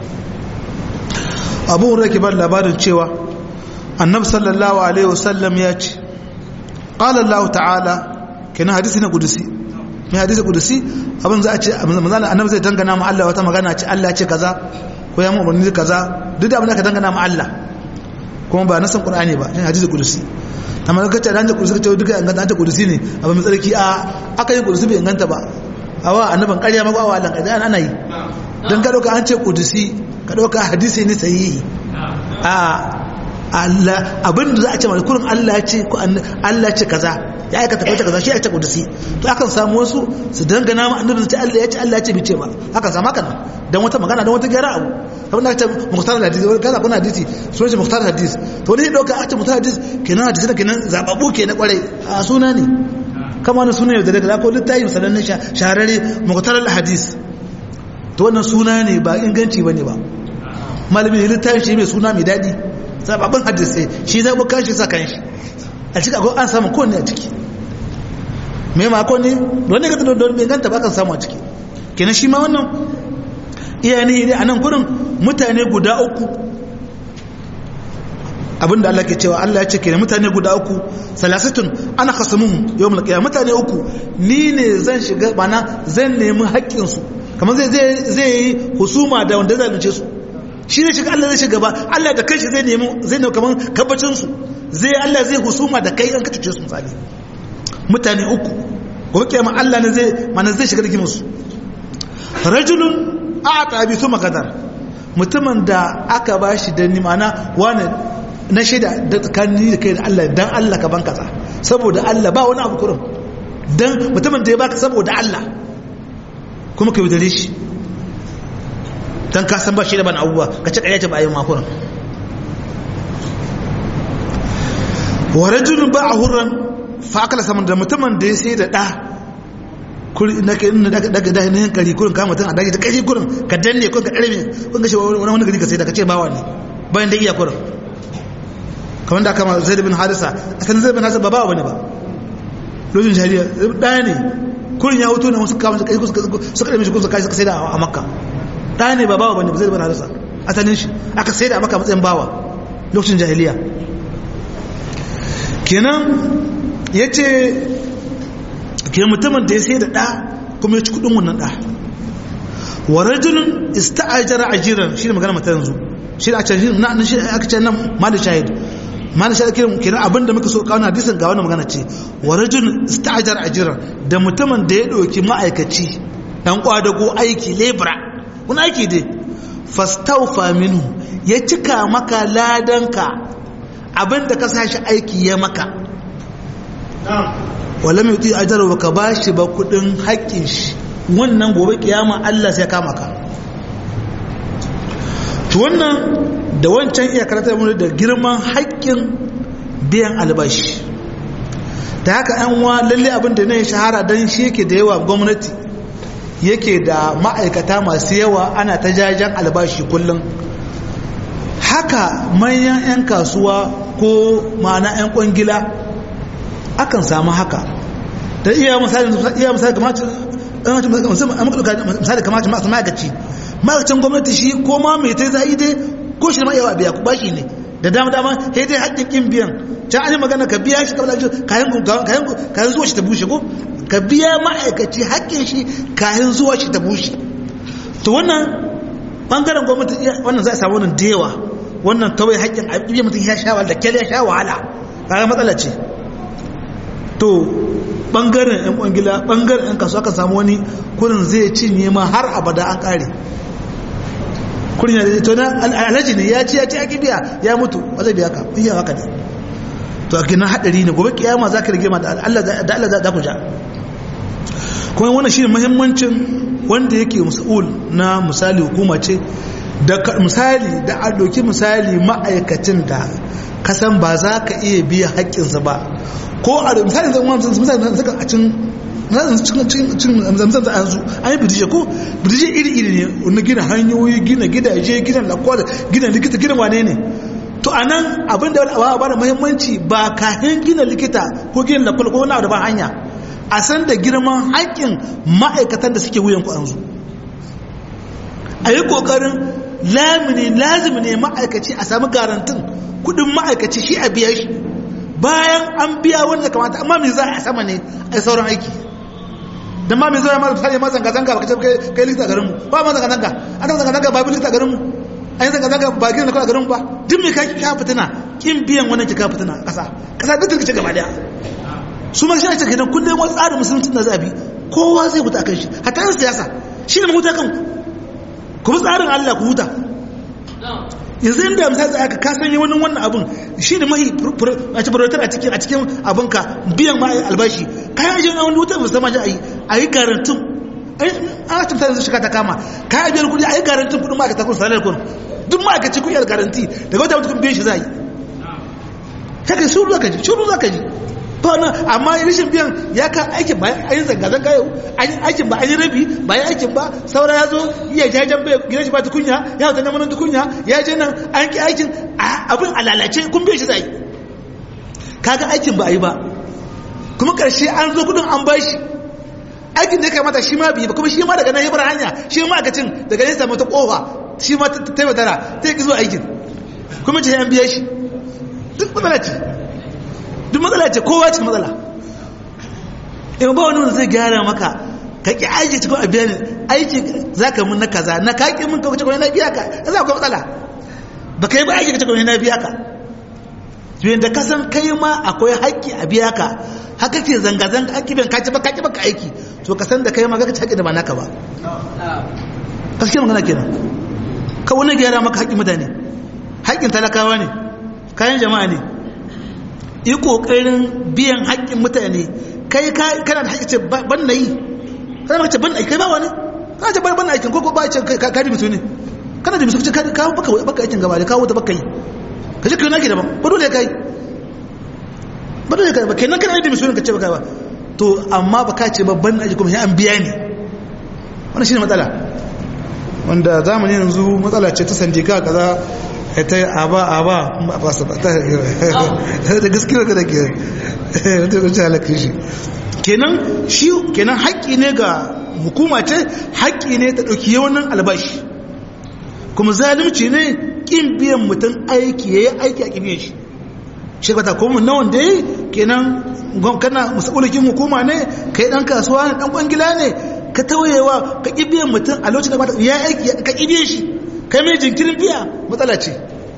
أبو هريرة كبار لبارن cewa annabi sallallahu alaihi wasallam ya ce qala Allah ta'ala kenan hadisi na kudusi mai hadisi kudusi abin za a ce manzana annabi zai dangana ma Allah wata magana ce Allah ya ce kaza ko ya mu umarni kaza duk da abin da ka dangana ma Allah kuma ba nasan qur'ani ba shine hadisi kudusi amma ka ce dan da kudusi ka duka inganta ta kudusi ne abin mai tsarki a aka yi kudusi bai inganta ba awa annaban ƙarya ma ba wa Allah kaza ana yi dan ka dauka an ce kudusi ka dauka hadisi ne sahihi a Allah abin da za a ce mai kurin Allah ce ko Allah ce kaza ya aikata kaza kaza shi ya ce kudusi to akan samu wasu su dangana ma annabi ce Allah ya ce Allah ya ce bice ba haka sama kana dan wata magana dan wata gyara abu kamar da ce muhtar hadisi wani kaza kuna hadisi sunan shi muhtar hadis to wani dauka a ce muhtar hadis kenan hadisi da kenan zababu ke na kwarai a suna ne kama wani suna yau da daga ko littafi misalan shahararre muhtar hadis to wannan suna ne ba inganci bane ba malamin littafi shi mai suna mai daɗi zababin hadisai shi zai buka shi sa kan shi a cika ko an samu kowanne a ciki mai mako ne wani ga don bai ganta ba kan samu a ciki kenan shi ma wannan iya ne a nan gurin mutane guda uku abinda Allah ke cewa Allah ya ce kenan mutane guda uku salasatun ana kasamuhum yawmul qiyamah mutane uku ni ne zan shiga bana zan nemi haƙƙin su kamar zai zai yi husuma da wanda zalunce su shi ne shiga Allah zai shiga ba Allah da kanshi zai nemi zai nemi kaman kabbacin su zai Allah zai husuma da kai an ka tuce su misali mutane uku gobe kiyama Allah ne zai mana zai shiga rigimin su rajulun a'ta bi thumma qadar mutumin da aka bashi da ni mana wani na shaida da tsakanin da kai da Allah dan Allah ka banka sa saboda Allah ba wani abu kurum dan mutumin da ya baka saboda Allah kuma ka yaudare shi don ka san ba shi da ban abubuwa ka ci ƙarya ce ba a yi makunan wa rajulun ba a hurran fa akala saman da mutumin da ya sai da ɗa kuri na kai inda daga daga daga yin kari kurin kama mutum a daga ta kai kurin ka danne kurin ka ɗarme kun ga shi wani wani gari ka sai da ka ce bawa ne bayan da iya kurin kamar da aka ma zai da bin harisa a kan zai bin harisa ba bawa bane ba lokacin shari'a ɗaya ne kurin ya wuto ne wasu kama su kai suka ɗarme shi kun suka sai da a makka ɗaya ne ba bawa bane ba zai bin harisa asalin shi aka sai da a makka matsayin bawa lokacin jahiliya kenan ya ce ke mutumin da ya sai da ɗa kuma ya ci kudin wannan ɗa wa rajulun ista'ajara ajiran shi ne magana mata yanzu shi da aka ce shi aka ce nan mali shahid mali shahid kenan kenan abinda muka so kawo hadisin ga wannan magana ce wa rajulun ista'ajara ajiran da mutumin da ya ɗauki ma'aikaci dan kwadago aiki lebra wani aiki dai fastaufa minhu ya cika maka ladanka abinda ka sashi aiki ya maka wala mai tuyi ajarar baka ba shi ba kudin haƙƙin shi wannan gobe kiyama Allah sai kama ka to wannan da wancan iya karatar mu da girman haƙƙin biyan albashi da haka yan wa lalle abin da ne shahara dan shi yake da yawa gwamnati yake da ma'aikata masu yawa ana ta jajen albashi kullum haka manyan 'yan kasuwa ko ma'ana 'yan kwangila akan samu haka da iya misali iya misali kamar misali kamar masu ma'aikaci ma'aikacin gwamnati shi ko ma mai ta zai dai ko shi ma yawa biya ku bashi ne da dama dama sai dai haƙƙin kin biyan can an yi magana ka biya shi kabla kayan kayan zuwa shi ta bushe ko ka biya ma'aikaci haƙƙin shi kayan zuwa shi ta bushe to wannan bangaren gwamnati wannan za a samu wannan da yawa wannan tawai haƙƙin a biya mutum ya sha wahala da kyale ya sha wahala kaga matsala ce to bangaren yan kwangila bangaren yan kasuwa kan samu wani kurin zai cinye ma har abada an kare kurin ya to na alhaji ne ya ci ya ci ake biya ya mutu ba zai biya ka iya haka ne to a gina hadari ne gobe kiyama za ka rage ma da Allah za ku ja kuma wannan shi muhimmancin wanda yake mas'ul na misali hukuma ce da misali da a doki misali ma'aikacin da kasan ba za ka iya biya haƙƙinsa ba ko a misali zan wani misali suka a cin cin zamzam an zu an yi bidije ko bidije iri-iri ne na gina hanyoyi gina gidaje gina lakwada gina likita gina wane ne to a nan abin da ba ba da muhimmanci ba kayan gina likita ko gina lakwada ko wani abu da ba hanya a san da girman haƙƙin ma'aikatan da suke wuyan ku an zu a yi ƙoƙarin lamini lazimi ne ma'aikaci a sami garantin kudin ma'aikaci shi a biya shi bayan an biya wanda kamata amma mai za a sama ne a sauran aiki da ma mai zo ya mara tare ma zanga-zanga baka ce kai likita garinmu ba ma zanga-zanga an zanga zanga-zanga ba bi likita garinmu an yi zanga-zanga ba gina kula garinmu ba duk mai kaki ka fitina kin biyan wannan ki ka fitina kasa kasa duk turkice gaba daya su ma shi a cikin kullum wani tsarin musulunci na zabi kowa zai huta kan shi hatta yin siyasa shi ne mahuta kan ku bi tsarin allah ku huta yanzu inda misali za ka kasan yi wani wannan abin shi ne mahi a cikin a cikin a cikin abinka biyan ma albashi kayan ajiyar wani wutar musamman a yi a yi garantin a cikin tsarin shiga ta kama kayan ajiyar kudi a yi garantin kudin ma'aikata kun salar kun duk ma'aikaci kun yi garanti daga wata mutum biyan shi za yi haka shuru za ka ji shuru za ka ji ba na amma rashin biyan ya ka aikin ba a yi zanga-zanga yau aikin ba a yi rabi ba yi aikin ba saura ya zo iya jajen bai gina shi ba tukunya ya hauta neman tukunya ya je nan an ki aikin abin a lalace kun biya shi zai kaga aikin ba a yi ba kuma karshe an zo kudin an ba shi aikin da ya kamata shi ma biyu ba kuma shi ma daga nan ya bar hanya shi ma akacin daga nesa mata kofa shi ma ta taimatara ta yi zuwa aikin kuma ce an biya shi duk matsala ce duk matsala ce kowa cikin matsala in ba wani wanda zai gyara maka ka ki aiki cikin abiya ne aiki za ka mun na kaza na ka ki mun ka cikin na biya ka za ku matsala ba ka yi ba aiki ka cikin na biya ka tuyen da kasan kai ma akwai haƙƙi a biya ka haka ce zanga-zanga haƙƙi ban kaci ba kaci ba ka aiki to ka san da kai ma ka ci haƙƙi da ba naka ba gaskiya magana kenan ka wani gyara maka haƙƙin mutane haƙƙin talakawa ne kayan jama'a ne yi ƙoƙarin biyan haƙƙin mutane kai kana da haƙƙi ce ban na yi kana ce ban na kai ba wani kana ce ban na aikin ko ba ce ka di mutu ne kana da mutu ce ka baka baka aikin gaba da kawo ta baka yi ka ce kai na ke daban ba dole kai ba dole kai ba kenan kana da mutu ne ka ce baka ba to amma ba ka ce ba ban na aiki kuma sai an biya ne wannan shine matsala wanda zamanin yanzu matsala ce ta sandika kaza ta yi aba aba ba su ba ta da gaskiya ka da ke wata kwanci halakin shi kenan shi kenan haƙƙi ne ga hukuma ce haƙƙi ne ta ɗauki yawanin albashi kuma zalimci ne ƙin biyan mutum aiki ya yi aiki a ƙin shi shi kwata kuma na wanda ya yi kenan kana musaɓulikin hukuma ne kai ɗan kasuwa ne ɗan ƙwangila ne ka tawayewa ka ƙi biyan mutum a lokacin da ya aiki ka ƙi biyan shi kai mai jinkirin biya matsala ce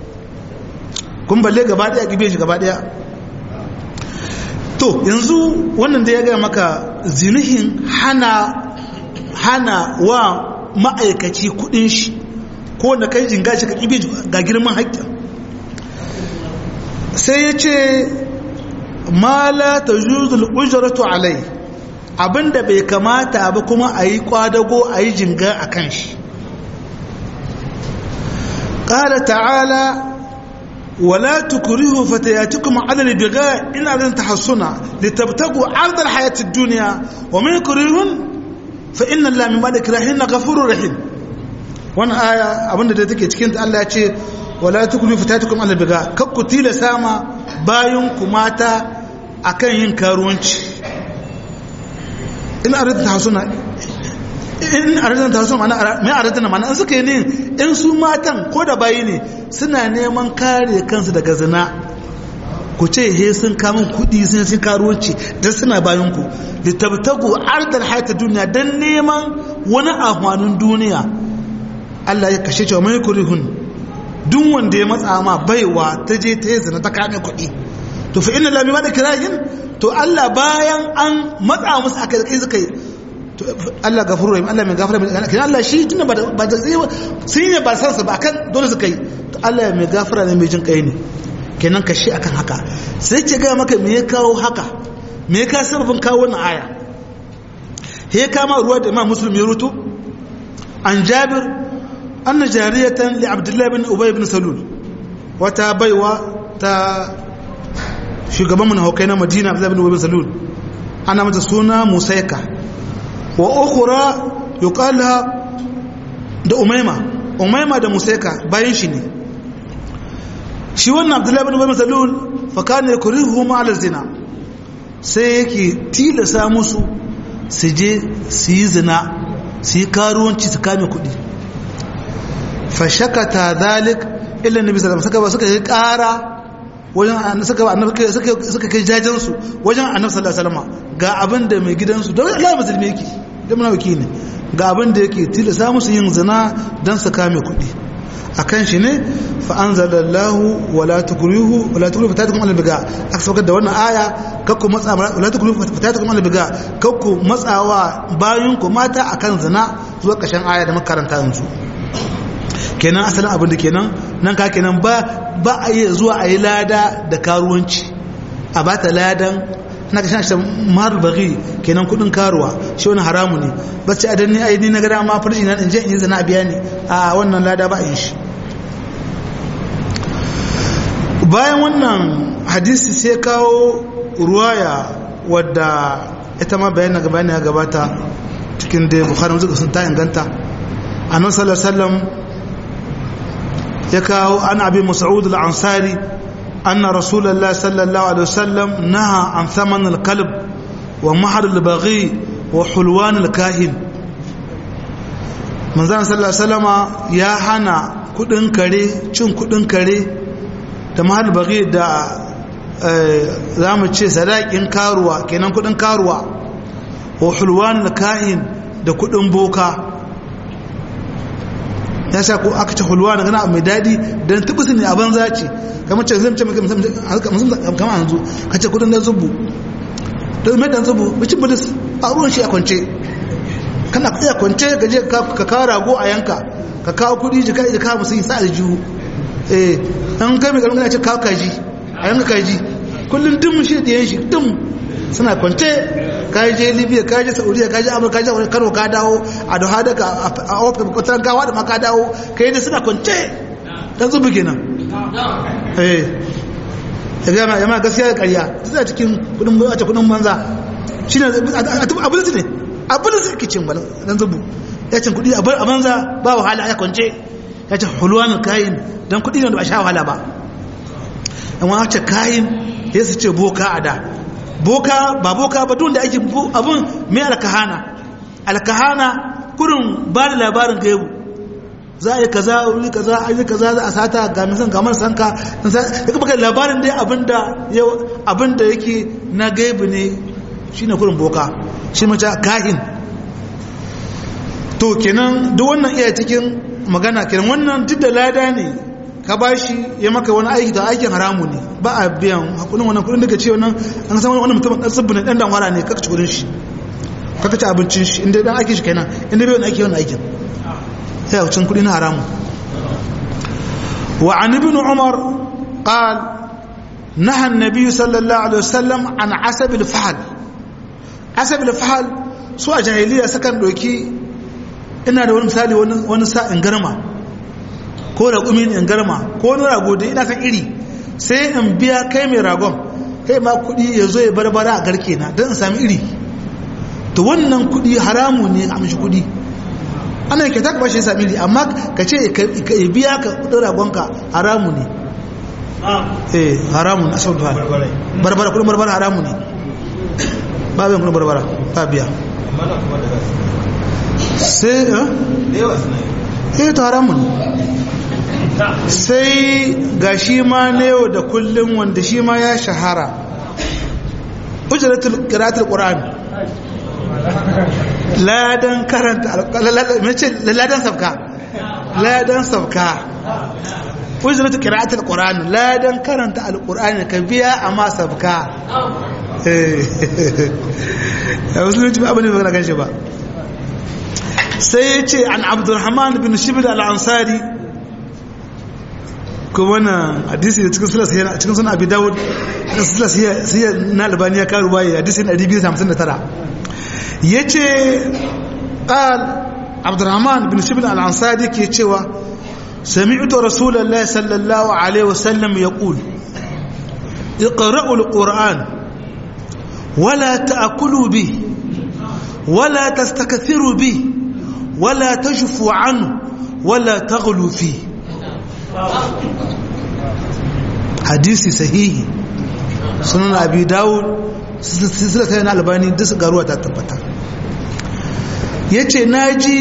kun balle gaba daya gibe shi gaba daya to yanzu wannan da ya gaya maka zinihin hana hana wa ma'aikaci kudin shi ko wanda kai jinga shi ka gibe ga girman haƙƙin sai ya ce ma la tajuzul ujratu alai abinda bai kamata ba kuma a yi kwadago a yi jinga a kan shi قال تعالى ولا تكرهوا فتياتكم على البغاء إن أذن تحصنا لتبتغوا عرض الحياة الدنيا ومن يكرهن فإن الله من بعد كراهن غفور رحيم وانا آية أبن da take cikin ta Allah ya ce wala tukulu fitatukum ala biga kakku tilasa ma bayan ku mata akan yin karuwanci in aradta hasuna in aradta ta hasuna mana mai aradta mana in suka yi ne in su matan ko da bayi ne suna neman kare kansu daga zina ku ce he sun kamun kudi sun sun karuwanci don suna bayan ku litabtagu ardal hayata duniya don neman wani amfanin duniya Allah ya kashe cewa mai kurihun duk wanda ya matsa ma baiwa ta je ta yi zina ta kame kuɗi to fa inna lami da kirayin to Allah bayan an matsa musu aka kai suka yi to Allah gafuru rahim Allah mai gafara mai kin Allah shi tunda ba da sun yi ba san sa ba akan dole suka yi to Allah mai gafara ne mai jin kai ne kenan ka shi akan haka sai ce ga maka me ya kawo haka me ya kawo sababin kawo wannan aya he kama ruwa da Imam Muslim ya rutu an Jabir anna jariyatan li Abdullah bin Ubay bin Salul wata baiwa ta shugaban mun haukai na Madina Abdullah bin Ubay bin Salul ana mata suna Musaika wa ukhra yuqala da Umayma Umayma da Musaika bayan shi ne shi wannan abdullahi bin ubay salul fa kana yakrihu ma ala zina sai yake tilasa musu su je su yi zina su yi karuwanci su kame kuɗi fa shakata zalik illa nabi sallallahu alaihi wasallam suka yi ƙara wajen suka annabi suka suka kai jajen su wajen annabi sallallahu alaihi wasallam ga abin da mai gidansu don Allah musulmi yake da munafiki ne ga abin da yake tilasa musu yin zina dan su kame kuɗi akan shi ne fa'anzalallahu wala tukurihu wala tukurihu fatatukum albiga aka saukar da wannan aya kakku matsa wala tukurihu fatatukum albiga kakku matsawa bayan ku mata akan zina zuwa kashin aya da makaranta yanzu kenan asalin abin da kenan nan ka kenan ba ba a yi zuwa a yi lada da karuwanci a ba ta ladan na kashin shi mahar bagi kenan kudin karuwa shi wani haramu ne ba ce adan ni ai ni na gada ma farji na in je in yi zina biya ne a wannan lada ba a yin shi bayan wannan hadisi sai kawo ruwaya wadda ita ma bayan gaba ya gabata cikin da bukhari muzuka sun ta inganta annabi sallallahu alaihi wasallam ya kawo an abi mas'ud al-ansari anna rasulullah sallallahu alaihi wasallam naha an thaman al-kalb wa mahr al-baghi wa hulwan al-kahin manzon sallallahu alaihi wasallama ya hana kudin kare cin kudin kare da mahal bagi da za mu ce sadakin karuwa kenan kudin karuwa wa hulwan kahin da kudin boka ya sa ko aka ce hulwan gana mai dadi don tubisi ne a banza ce kamar ce zai ce kama hanzu ka ce kudin da zubu don mai dan zubu bicin budis a ruwan shi a kwance kana kuɗi a kwance ka je ka kawo rago a yanka ka kawo kudi jika jika musu yi sa aljihu eh an kai mai karnuka ce kawo kaji a yanka kaji kullum dum shi da yan shi dum suna kwance kaji je libya kaji saudiya kaji amurka kaji wani kano ka dawo a da hada ka a ofe kwataran gawa da ma ka dawo kai da suna kwance dan zubu kenan eh ya gama yamma gaskiya da karya suna cikin kudin a kudin banza shi ne abu ne abu da suke cin wani dan zubu ya cin kudi a banza ba wahala ya kwance ya ce hulwanin kayin don kudi ne da ba sha wahala ba yan wani ce kayin ya su ce boka a da boka ba boka ba duk da ake abin mai alkahana alkahana kurin ba da labarin gaibu za a yi kaza wuri kaza a yi kaza za a sata ga misan ga man sanka ya kuma kai labarin dai abin da yake na gaibu ne shine kurin boka shi mace kahin to kenan duk wannan iya cikin magana kenan wannan duk da lada ne ka bashi ya maka wani aiki da aikin haramu ne ba a biyan hakunin wannan kudin daga ce wannan an san wani mutum dan tsibbi ne dan danwara ne kaka ci kudin shi kaka ci abincin shi inda dan aikin shi kenan inda bai wani aiki wani aikin sai a cin kudi na haramu wa an ibn umar qal نهى النبي صلى الله عليه وسلم عن عسب الفحل عسب الفحل su a jahiliya sakan doki ina da wani misali wani sa'in garma ko raƙumin in garma ko wani rago da ina san iri sai in biya kai mai ragon kai ma kuɗi ya zo ya barbara a garke na don in sami iri to wannan kuɗi haramu ne a mishi kuɗi ana kyauta ka bashi sami mili amma ka ce ka biya ka kudin ragonka haramu ne eh haramu a sau duwa barbara kudin barbara haramu ne ba biyan kudin barbara ba biya sai eh ta haramu ne sai ga shi ma na yau da kullum wanda shi ma ya shahara ujiratul qira'atul qur'an ladan karanta ladan sabka ladan sabka ujiratul qira'atul qur'an ladan karanta alqur'ani ka biya amma sabka eh musulunci ba abin da magana kan shi ba sai ya ce an abdurrahman bin shibir al-ansari kuma na hadisi da cikin sulas yana cikin sunan abi dawud haka sulas sai na albani ya karu baye hadisi na 259 yace qal abdurrahman bin shibl al-ansari ke cewa sami'tu rasulullahi sallallahu alaihi wasallam yaqul اقرأوا القرآن ولا تأكلوا به ولا تستكثروا به ولا تجفوا عنه ولا تغلوا فيه hadisi sahihi sunan abi dawud sila sai na albani duk garuwa ta tabbata ya ce na ji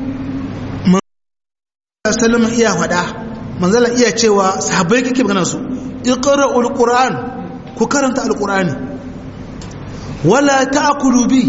manzala iya faɗa manzala iya cewa sahabbai kake magana su iqra alquran ku karanta alqurani wala ta'kulu bi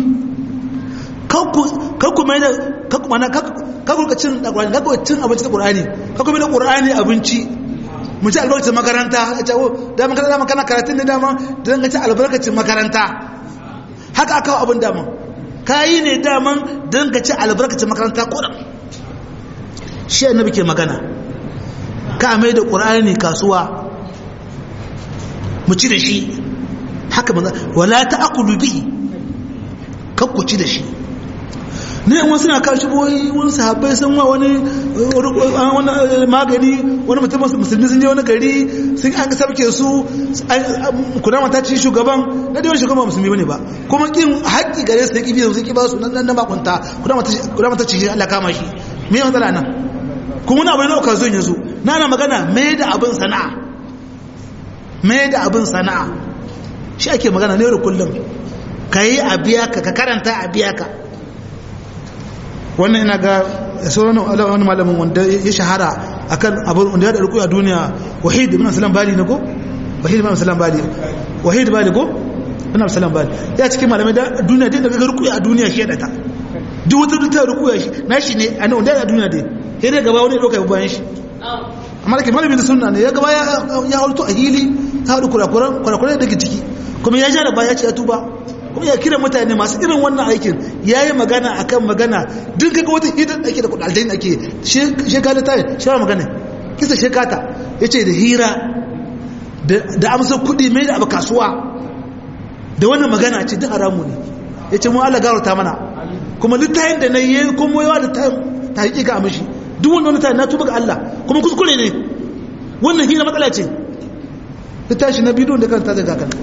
kakku mai da kakku mana kakku cin alqurani kakku cin abinci da qur'ani kakku mai da qur'ani abinci mu ci albarkacin makaranta a ce da makaranta dama kana karatun da dama da zan ci albarkacin makaranta haka aka abin dama ka yi ne daman don ka ci albarkacin makaranta kodan shi annabi ke magana ka mai da ƙur'ani kasuwa mu ci da shi haka maza wala ta akulu bihi kakku ci da shi ne wasu na kashi boyi wani sahabbai sun wa wani magani wani mutum musulmi sun je wani gari sun an sabke su kuna mata ci shugaban na da shugaban musulmi bane ba kuma kin haƙƙi gare su ki biyu sun ki ba su nan na makunta kuna mata ci Allah kama shi me matsala nan kuma wani abu ne na zo yanzu na ana magana me da abin sana'a me da abin sana'a shi ake magana ne da kullum ka yi a biya ka ka karanta a biya ka wannan ina ga sauran wani malamin wanda ya shahara akan abin wanda ya da rukuya duniya wahid ibn salam bali ne ko wahid ibn salam bali wahid bali ko ibn salam bali ya cikin malamai da duniya dai daga rukuya a duniya shi ya data duk wata duk ta rukuya shi na shi ne a nan wanda ya duniya dai sai dai gaba wani ya dauka bayan shi amma da ke malamin da sunna ne ya gaba ya hauto a hili ta haɗu kurakuran kurakuran daga ciki kuma ya ja da baya ce ya tuba kuma ya kira mutane masu irin wannan aikin ya yi magana a kan magana duk kaga wata hidar ake da kudaldain ake shekata ta yi shawar magana kisa shekata ya ce da hira da amsa kudi mai da abu kasuwa da wannan magana ce duk haramu ne ya ce mu Allah gawarta mana kuma littayin da na yi kuma yawa da ta hakika a mashi duk wanda wani tayin na tuba ga Allah kuma kuskure ne wannan hira matsala ce littashi na bidiyon da kan ta zaga kan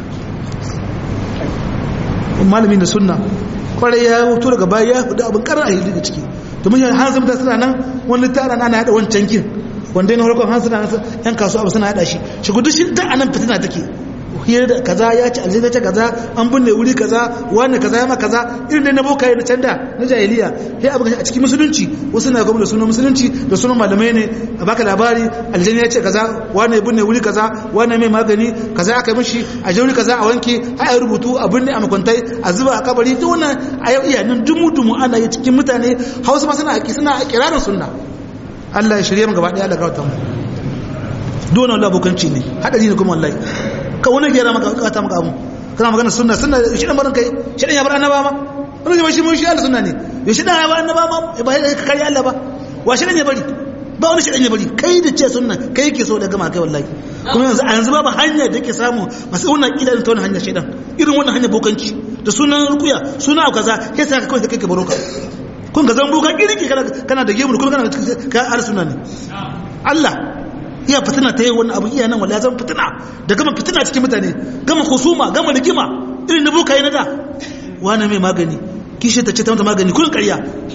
malamin da sunna kwarai ya wuto daga baya ya hudu abin karar a yi daga ciki domin yan hanzar ta suna nan wani tara ana hada wancan kin wanda yana harkar hanzar na yan kasuwa abu suna hada shi shi gudu shi da anan fitina take hiyar da kaza ya ci aljanna ta kaza an binne wuri kaza wani kaza ya ma kaza irin dai na boka na canda na jahiliya sai abu a cikin musulunci wasu na gwamnati sunan musulunci da sunan malamai ne a baka labari aljanna ya ce kaza wani binne wuri kaza wani mai magani kaza aka yi mishi a jauri kaza a wanke har a rubutu a binne a makwantai a zuba a kabari duk wannan a yau iya nan dumu dumu ana yi cikin mutane hausa ma suna suna kirarin sunna Allah ya shirye mu gaba daya Allah gawata mu duk wannan abokanci ne hadari ne kuma wallahi ka wani gera maka kata maka abu kana magana sunna sunna shi dan barin kai shi dan ya bar annaba ma wani zai shi mun shi Allah sunna ne ya shi dan ya bar annaba ma ba ya ka kare Allah ba wa shi dan ya bari ba wani shi dan ya bari kai da ce sunna kai yake so da gama kai wallahi kuma yanzu a yanzu babu hanya da yake samu masu wannan kila ta wannan hanya shedan irin wannan hanya bokanci da sunan rukuya suna kaza kai sai ka kawai kai ka baro ka kun ga zambo ka kirki kana da gemu kuma kana ka al sunna ne Allah iya fitina ta yi wani abu iya nan wala zan fitina da gama fitina cikin mutane gama husuma gama rigima irin na boka yi na da wani mai magani kishi ta ce ta mata magani kullum karya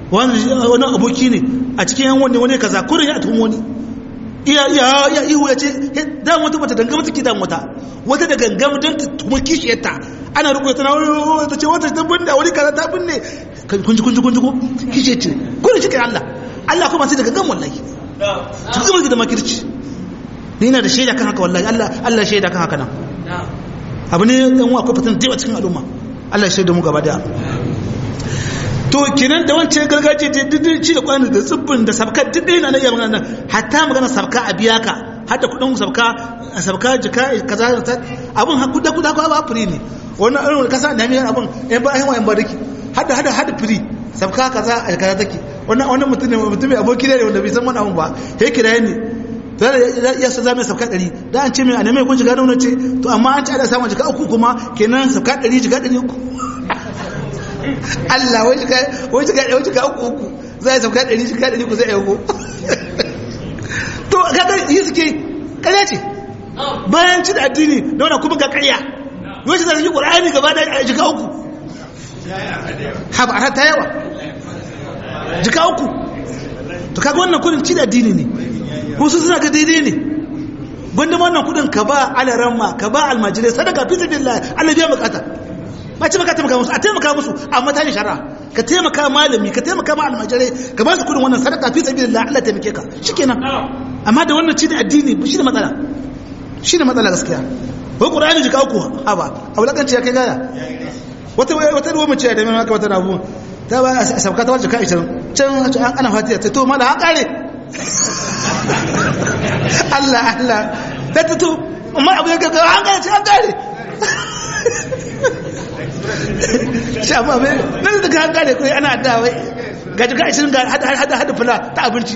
wani aboki ne a cikin yan wani wani kaza kurin ya tuhum wani iya iya ya ihu ya ce da wata bata dangama take da wata wata da gangama don ta tuhum kishiyarta ana rubuta tana wani ta ce wata ta binne wani kaza ta binne kunji kunji kunji ko kishiyar ce kurin shi kai Allah Allah kuma sai da gangama wallahi ta zama da makirci ni na da shaida kan haka wallahi Allah Allah shaida kan haka nan abu ne dan uwa akwai fitan da cikin al'umma Allah ya shaida mu gaba da to kenan da wancan gargajiya da dindin ci da kwani da tsibbin da sabka duk dai na iya magana hatta magana sabka a biya ka hatta kudin sabka sabka jika kaza abun kuda kuda ko ba firi ne wannan irin kasa da mai abun eh ba ai wayan bariki hada hada hada firi sabka kaza a kaza take wannan wannan mutum ne mutum mai aboki ne wanda bai san wannan abun ba he kira ne to ya sa zama sabka 100 da an ce mai a neme kun shiga da ce to amma an ci ada samun jika uku kuma kenan sabka 100 jika 300 Allah wai shiga wai shiga wai shiga uku uku zai sauka ɗari shiga ɗari ku zai yago to kaga yi suke ƙarya ce bayan ci da addini da wannan kuma ga ƙarya yau shi zai yi ƙur'ani gaba da shiga uku haba a ta yawa jika uku to kaga wannan kudin ci da addini ne wasu suna ga daidai ne gwanda wannan kudin ka ba alaramma ka ba almajirai sadaka fi sabilillah Allah biya bukata ba ce baka taimaka musu a taimaka musu amma ta yi shara ka taimaka malami ka taimaka ma almajirai ka ba su kudin wannan sadaka fi sabilillah Allah taimake ka shikenan amma da wannan ci da addini shi da matsala shi da matsala gaskiya wai qur'ani jika uku ha ba a wulakanci ya kai gaya wata wata ruwa mace da mai maka wata rabu ta ba a sabka ta wajen ka 20 can ana fatiha ta to mala an kare Allah Allah ta to amma abu ya ga an kare an kare shafa mai nan da ka kare kai ana da wai ga jika 20 ga hada hada hada fula ta abinci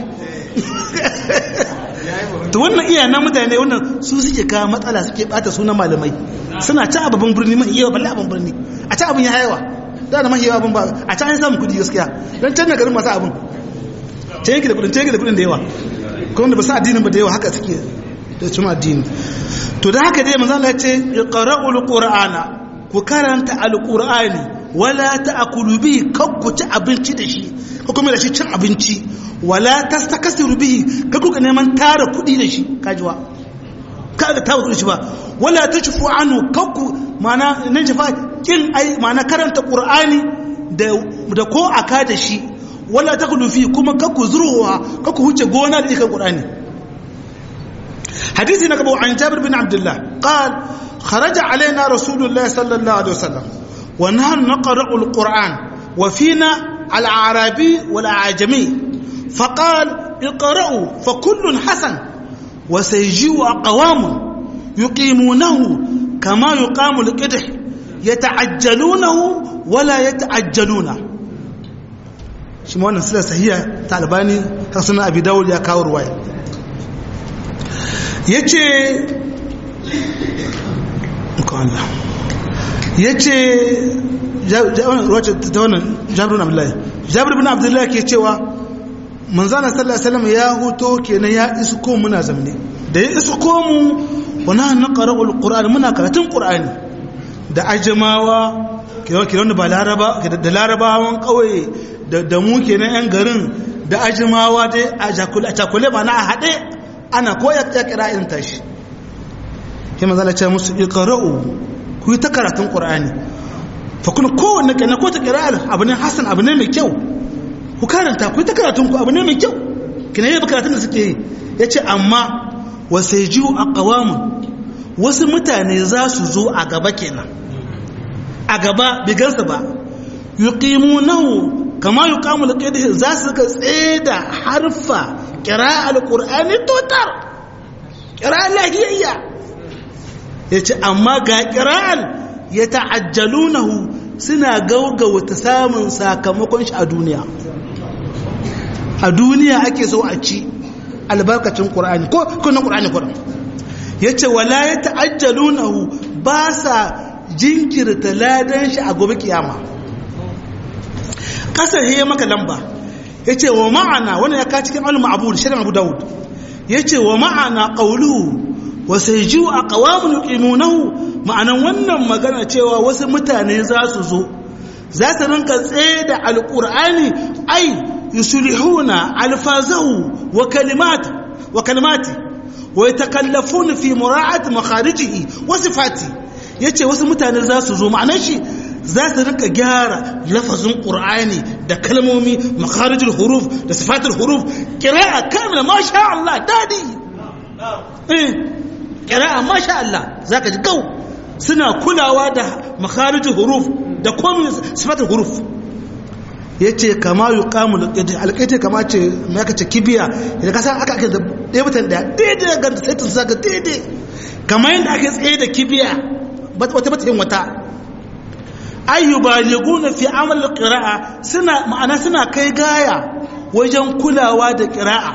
to wannan iya na mutane wannan su suke ka matsala suke bata sunan malamai suna ci ababin birni mai yawa balle abin birni a ci abin ya yawa da da mahi yawa abin ba a ci an samu kudi gaskiya don can na garin masu abin can yake da kudin can yake da kudin da yawa kuma da ba sa addinin ba da yawa haka suke da cima addini to da haka dai manzo Allah ya ce iqra'ul qur'ana ku karanta alqur'ani wala ta'kulu bihi kakku ci abinci da shi ko kuma da shi cin abinci wala tastakasiru bihi kakku ga neman tara kudi da shi kajiwa kaga tara kudi shi ba wala tashfu anhu kakku mana nan jifa kin ai mana karanta qur'ani da da ko aka da shi wala takulu fi kuma kakku zuruwa kakku huce gona da kan qur'ani حديث نقبه عن جابر بن عبد الله قال خرج علينا رسول الله صلى الله عليه وسلم ونحن نقرأ القرآن وفينا العربي والأعجمي فقال اقرأوا فكل حسن وسيجيء أقوام يقيمونه كما يقام القدح يتعجلونه ولا يتعجلونه shi ma wannan sila sahiya ta albani har suna abi dawud ya kawo ruwaya ya ce ya ce ta wannan jabir bin abdullahi jabir bin abdullahi ke cewa manzana sallallahu alaihi wasallam ya huto kenan ya isko muna zamne da ya isko mu wana na qara'ul qur'an muna karatun qur'ani da ajamawa kenan da ba laraba da larabawan kauye da mu kenan yan garin da ajimawa dai a jakule ma na a haɗe ana koya ya kira irin tashi sai manzo Allah ya musu iqra'u ku yi ta karatun qur'ani fa kuna kowanne kana ko ta qira'al abu ne hasan abu ne mai kyau ku karanta ku yi ta karatun ku abu ne mai kyau kina yi karatun da suke yi yace amma wasayjiu aqwamun wasu mutane za su zo a gaba kenan a gaba bigansa ba yuqimunahu kama yuqamu alqidh za su ka tseda harfa qira'al qur'ani totar qira'al lahiyya yace amma ga qira'al yata'ajjalunahu suna gaugawa ta samun sakamakon shi a duniya a duniya ake so a ci albarkacin qur'ani ko kunan qur'ani kuran yace wala yata'ajjalunahu ba sa jinkirta ladan shi a gobe kiyama kasar ya maka lamba ya ce wa ma'ana wani ya ka cikin alma abu shirin abu dawud ya ce wa ma'ana ƙaulu wa sai ji a ƙawamun yuqimunahu ma'anan wannan magana cewa wasu mutane za su zo za su rinka tsaye da alƙur'ani ai yusulihuna alfazahu wa kalimati wa kalimati wa yatakallafuna fi mura'ati makharijihi wa sifati yace wasu mutane za su zo ma'anar shi za su rika gyara lafazin qur'ani da kalmomi makharijul huruf da sifatul huruf qira'a kamila masha Allah dadi eh qira'a masha Allah zaka ji gau suna kulawa da makharijul huruf da komai sifatul huruf yace kama yuqamu alqaiti kama ce me aka ce kibiya idan ka san aka ake da ɗaya mutan da daidai ga sai ta saka daidai kamar yadda ake tsaye da kibiya wata bata yin wata ayyubaliguna fi amal qira'a suna ma'ana suna kai gaya wajen kulawa da qira'a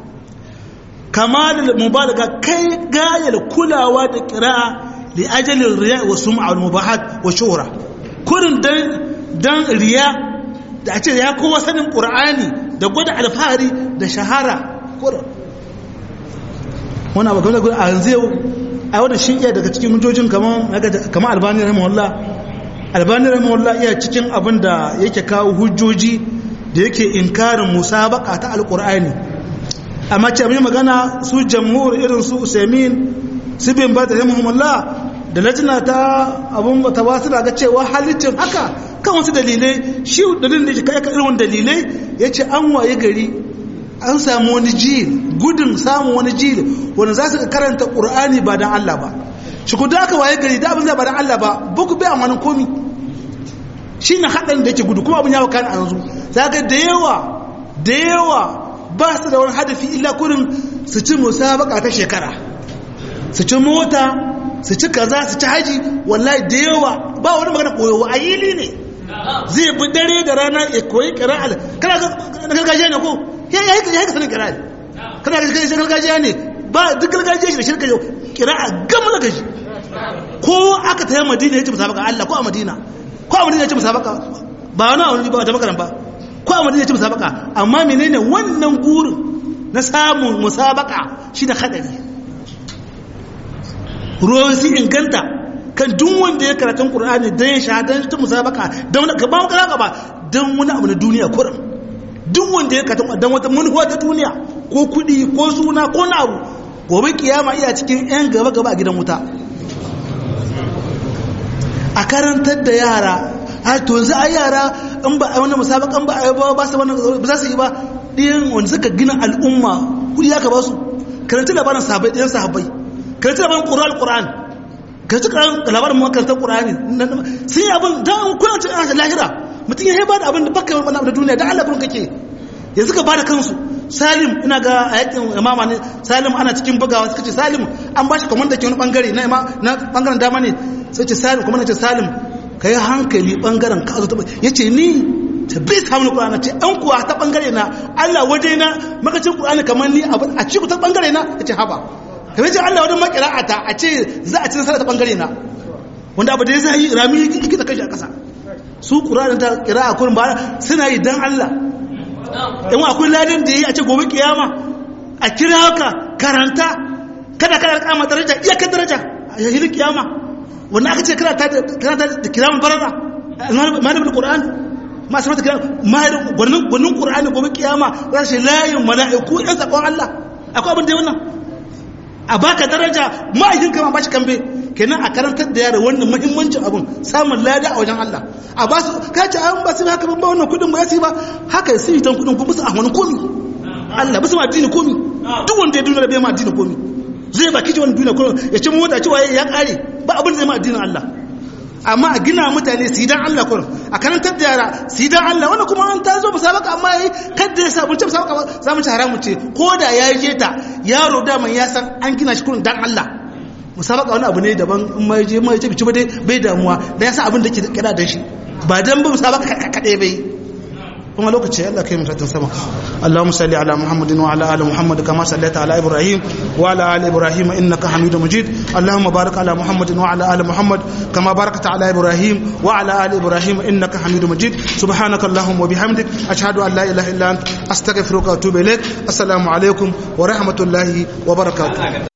kamal mubalaga kai gaya da kulawa da qira'a li ajalin riya wa sum'a wal mubahat wa shuhra kurin dan dan riya da a ce ya kowa sanin qur'ani da gwada alfahari da shahara kurin wannan abu kamar a yanzu yau a wadda shi iya daga cikin hujjojin kamar albani rahimahullah albani rahimahullah iya cikin abin da yake kawo hujjoji da yake inkarin musabaka ta alkur'ani amma ce abin magana su jamhur irin su usaimin su bin ba da rahimahullah da lajina ta abin ta wasu daga cewa halittin haka kan wasu dalilai shi dalilin da ya kai irin dalilai ya ce an waye gari an samu wani jil gudun samun wani jil wanda za su karanta ƙur'ani ba don Allah ba shi ku da aka waye gari da abin zai ba don Allah ba buku bai amfanin komi shi na haɗarin da yake gudu kuma abin yawo kan a yanzu za ka da yawa da yawa ba su da wani hadafi illa kurin su ci musabaka ta shekara su ci mota su ci kaza su ci haji wallahi da yawa ba wani magana koyowa a yili ne zai bi dare da rana ya koyi kira'al kana gargajiya ne ko ya yi ka sanin kira'a kana ga gargajiya ne ba duk gargajiya shi da shirka yau kira'a gama da gaji ko aka taya madina ya ci musabaka Allah ko a madina ko a madina ya ci musabaka ba wani wani ba da makaran ba ko a madina ya ci musabaka amma menene wannan gurin na samun musabaka shi da hadari ruwan su inganta kan duk wanda ya karatun qur'ani dan ya shahadan ta musabaka dan ka ba maka ba dan wani abu na duniya kurum duk wanda ya katon dan wata manufa ta duniya ko kudi ko suna ko na abu gobe kiyama iya cikin yan gaba gaba a gidan wuta a karantar da yara a to za a yara in ba a wannan musabakan ba a yi ba su wannan ba za su yi ba ɗiyan wanda suka gina al'umma kudi ya ka ba su karanta labarin sahabbai ɗiyan sahabbai karanta labarin ƙuran ƙuran karanta labarin makarantar ƙurani sun yi abin don kuna cikin lahira mutum ya ba da abin da baka wani abu da duniya da Allah kun kake yanzu ka ba da kansu salim ina ga a yakin imama ne salim ana cikin bugawa suka ce salim an ba shi kamar da ke wani bangare na na bangaren dama ne sai ce salim kuma na ce salim ka yi hankali bangaren ka zo ta ya ce ni ta bi samun ƙur'ana ce an kuwa ta bangare na Allah waje na makacin ƙur'ani kamar ni a ci ku ta bangare na ya ce haba kamar ce Allah wajen makira'ata a ce za a ci nasara ta bangare na wanda abu da ya zai rami yake da kashi a ƙasa su ƙuranin ta ƙira a kurin ba suna yi don Allah in akwai ladin da ya yi a ce gobe kiyama a kira haka karanta kada kada kama daraja iyakar daraja a yahirin kiyama wanda aka ce karanta da kiraman barara malamin ƙura'an masu mata kiraman gwanin ƙura'ani gobe kiyama za su layin mala'iku yan zaɓon Allah akwai abin da ya wannan a baka daraja ma'aikin kama ba shi kambe kenan a karantar da yara wannan muhimmancin abun samun lada a wajen Allah a ba su ka ce an ba su haka ban ba wannan kudin ba ya ba haka su yi tan kudin kuma su a wani komi Allah ba su ma addini komi duk wanda ya duniya da bai ma addini komi zai baki ji wani duniya komi ya ci mota cewa ya kare ba abin da zai ma addinin Allah amma a gina mutane su yi dan Allah kurum a karantar da yara su yi dan Allah wanda kuma an ta zo musabaka amma yayi kadda ya sabunce musabaka ba za mu ci haramu ce ko da ya je ta yaro daman ya san an gina shi kurum dan Allah musabaka wani abu ne daban in mai je mai ce bici ba dai bai damuwa da ya san abin da ke kira da shi ba dan ba musabaka kadai bai kuma lokaci Allah kai mutattun sama Allahumma salli ala Muhammadin wa ala ali Muhammad kama sallaita ala Ibrahim wa ala ali Ibrahim innaka Hamidum Majid Allahumma barik ala Muhammadin wa ala ali Muhammad kama barakta ala Ibrahim wa ala ali Ibrahim innaka Hamidum Majid subhanaka Allahumma wa bihamdik ashhadu an la ilaha illa anta astaghfiruka wa atubu ilaik assalamu alaikum wa rahmatullahi wa barakatuh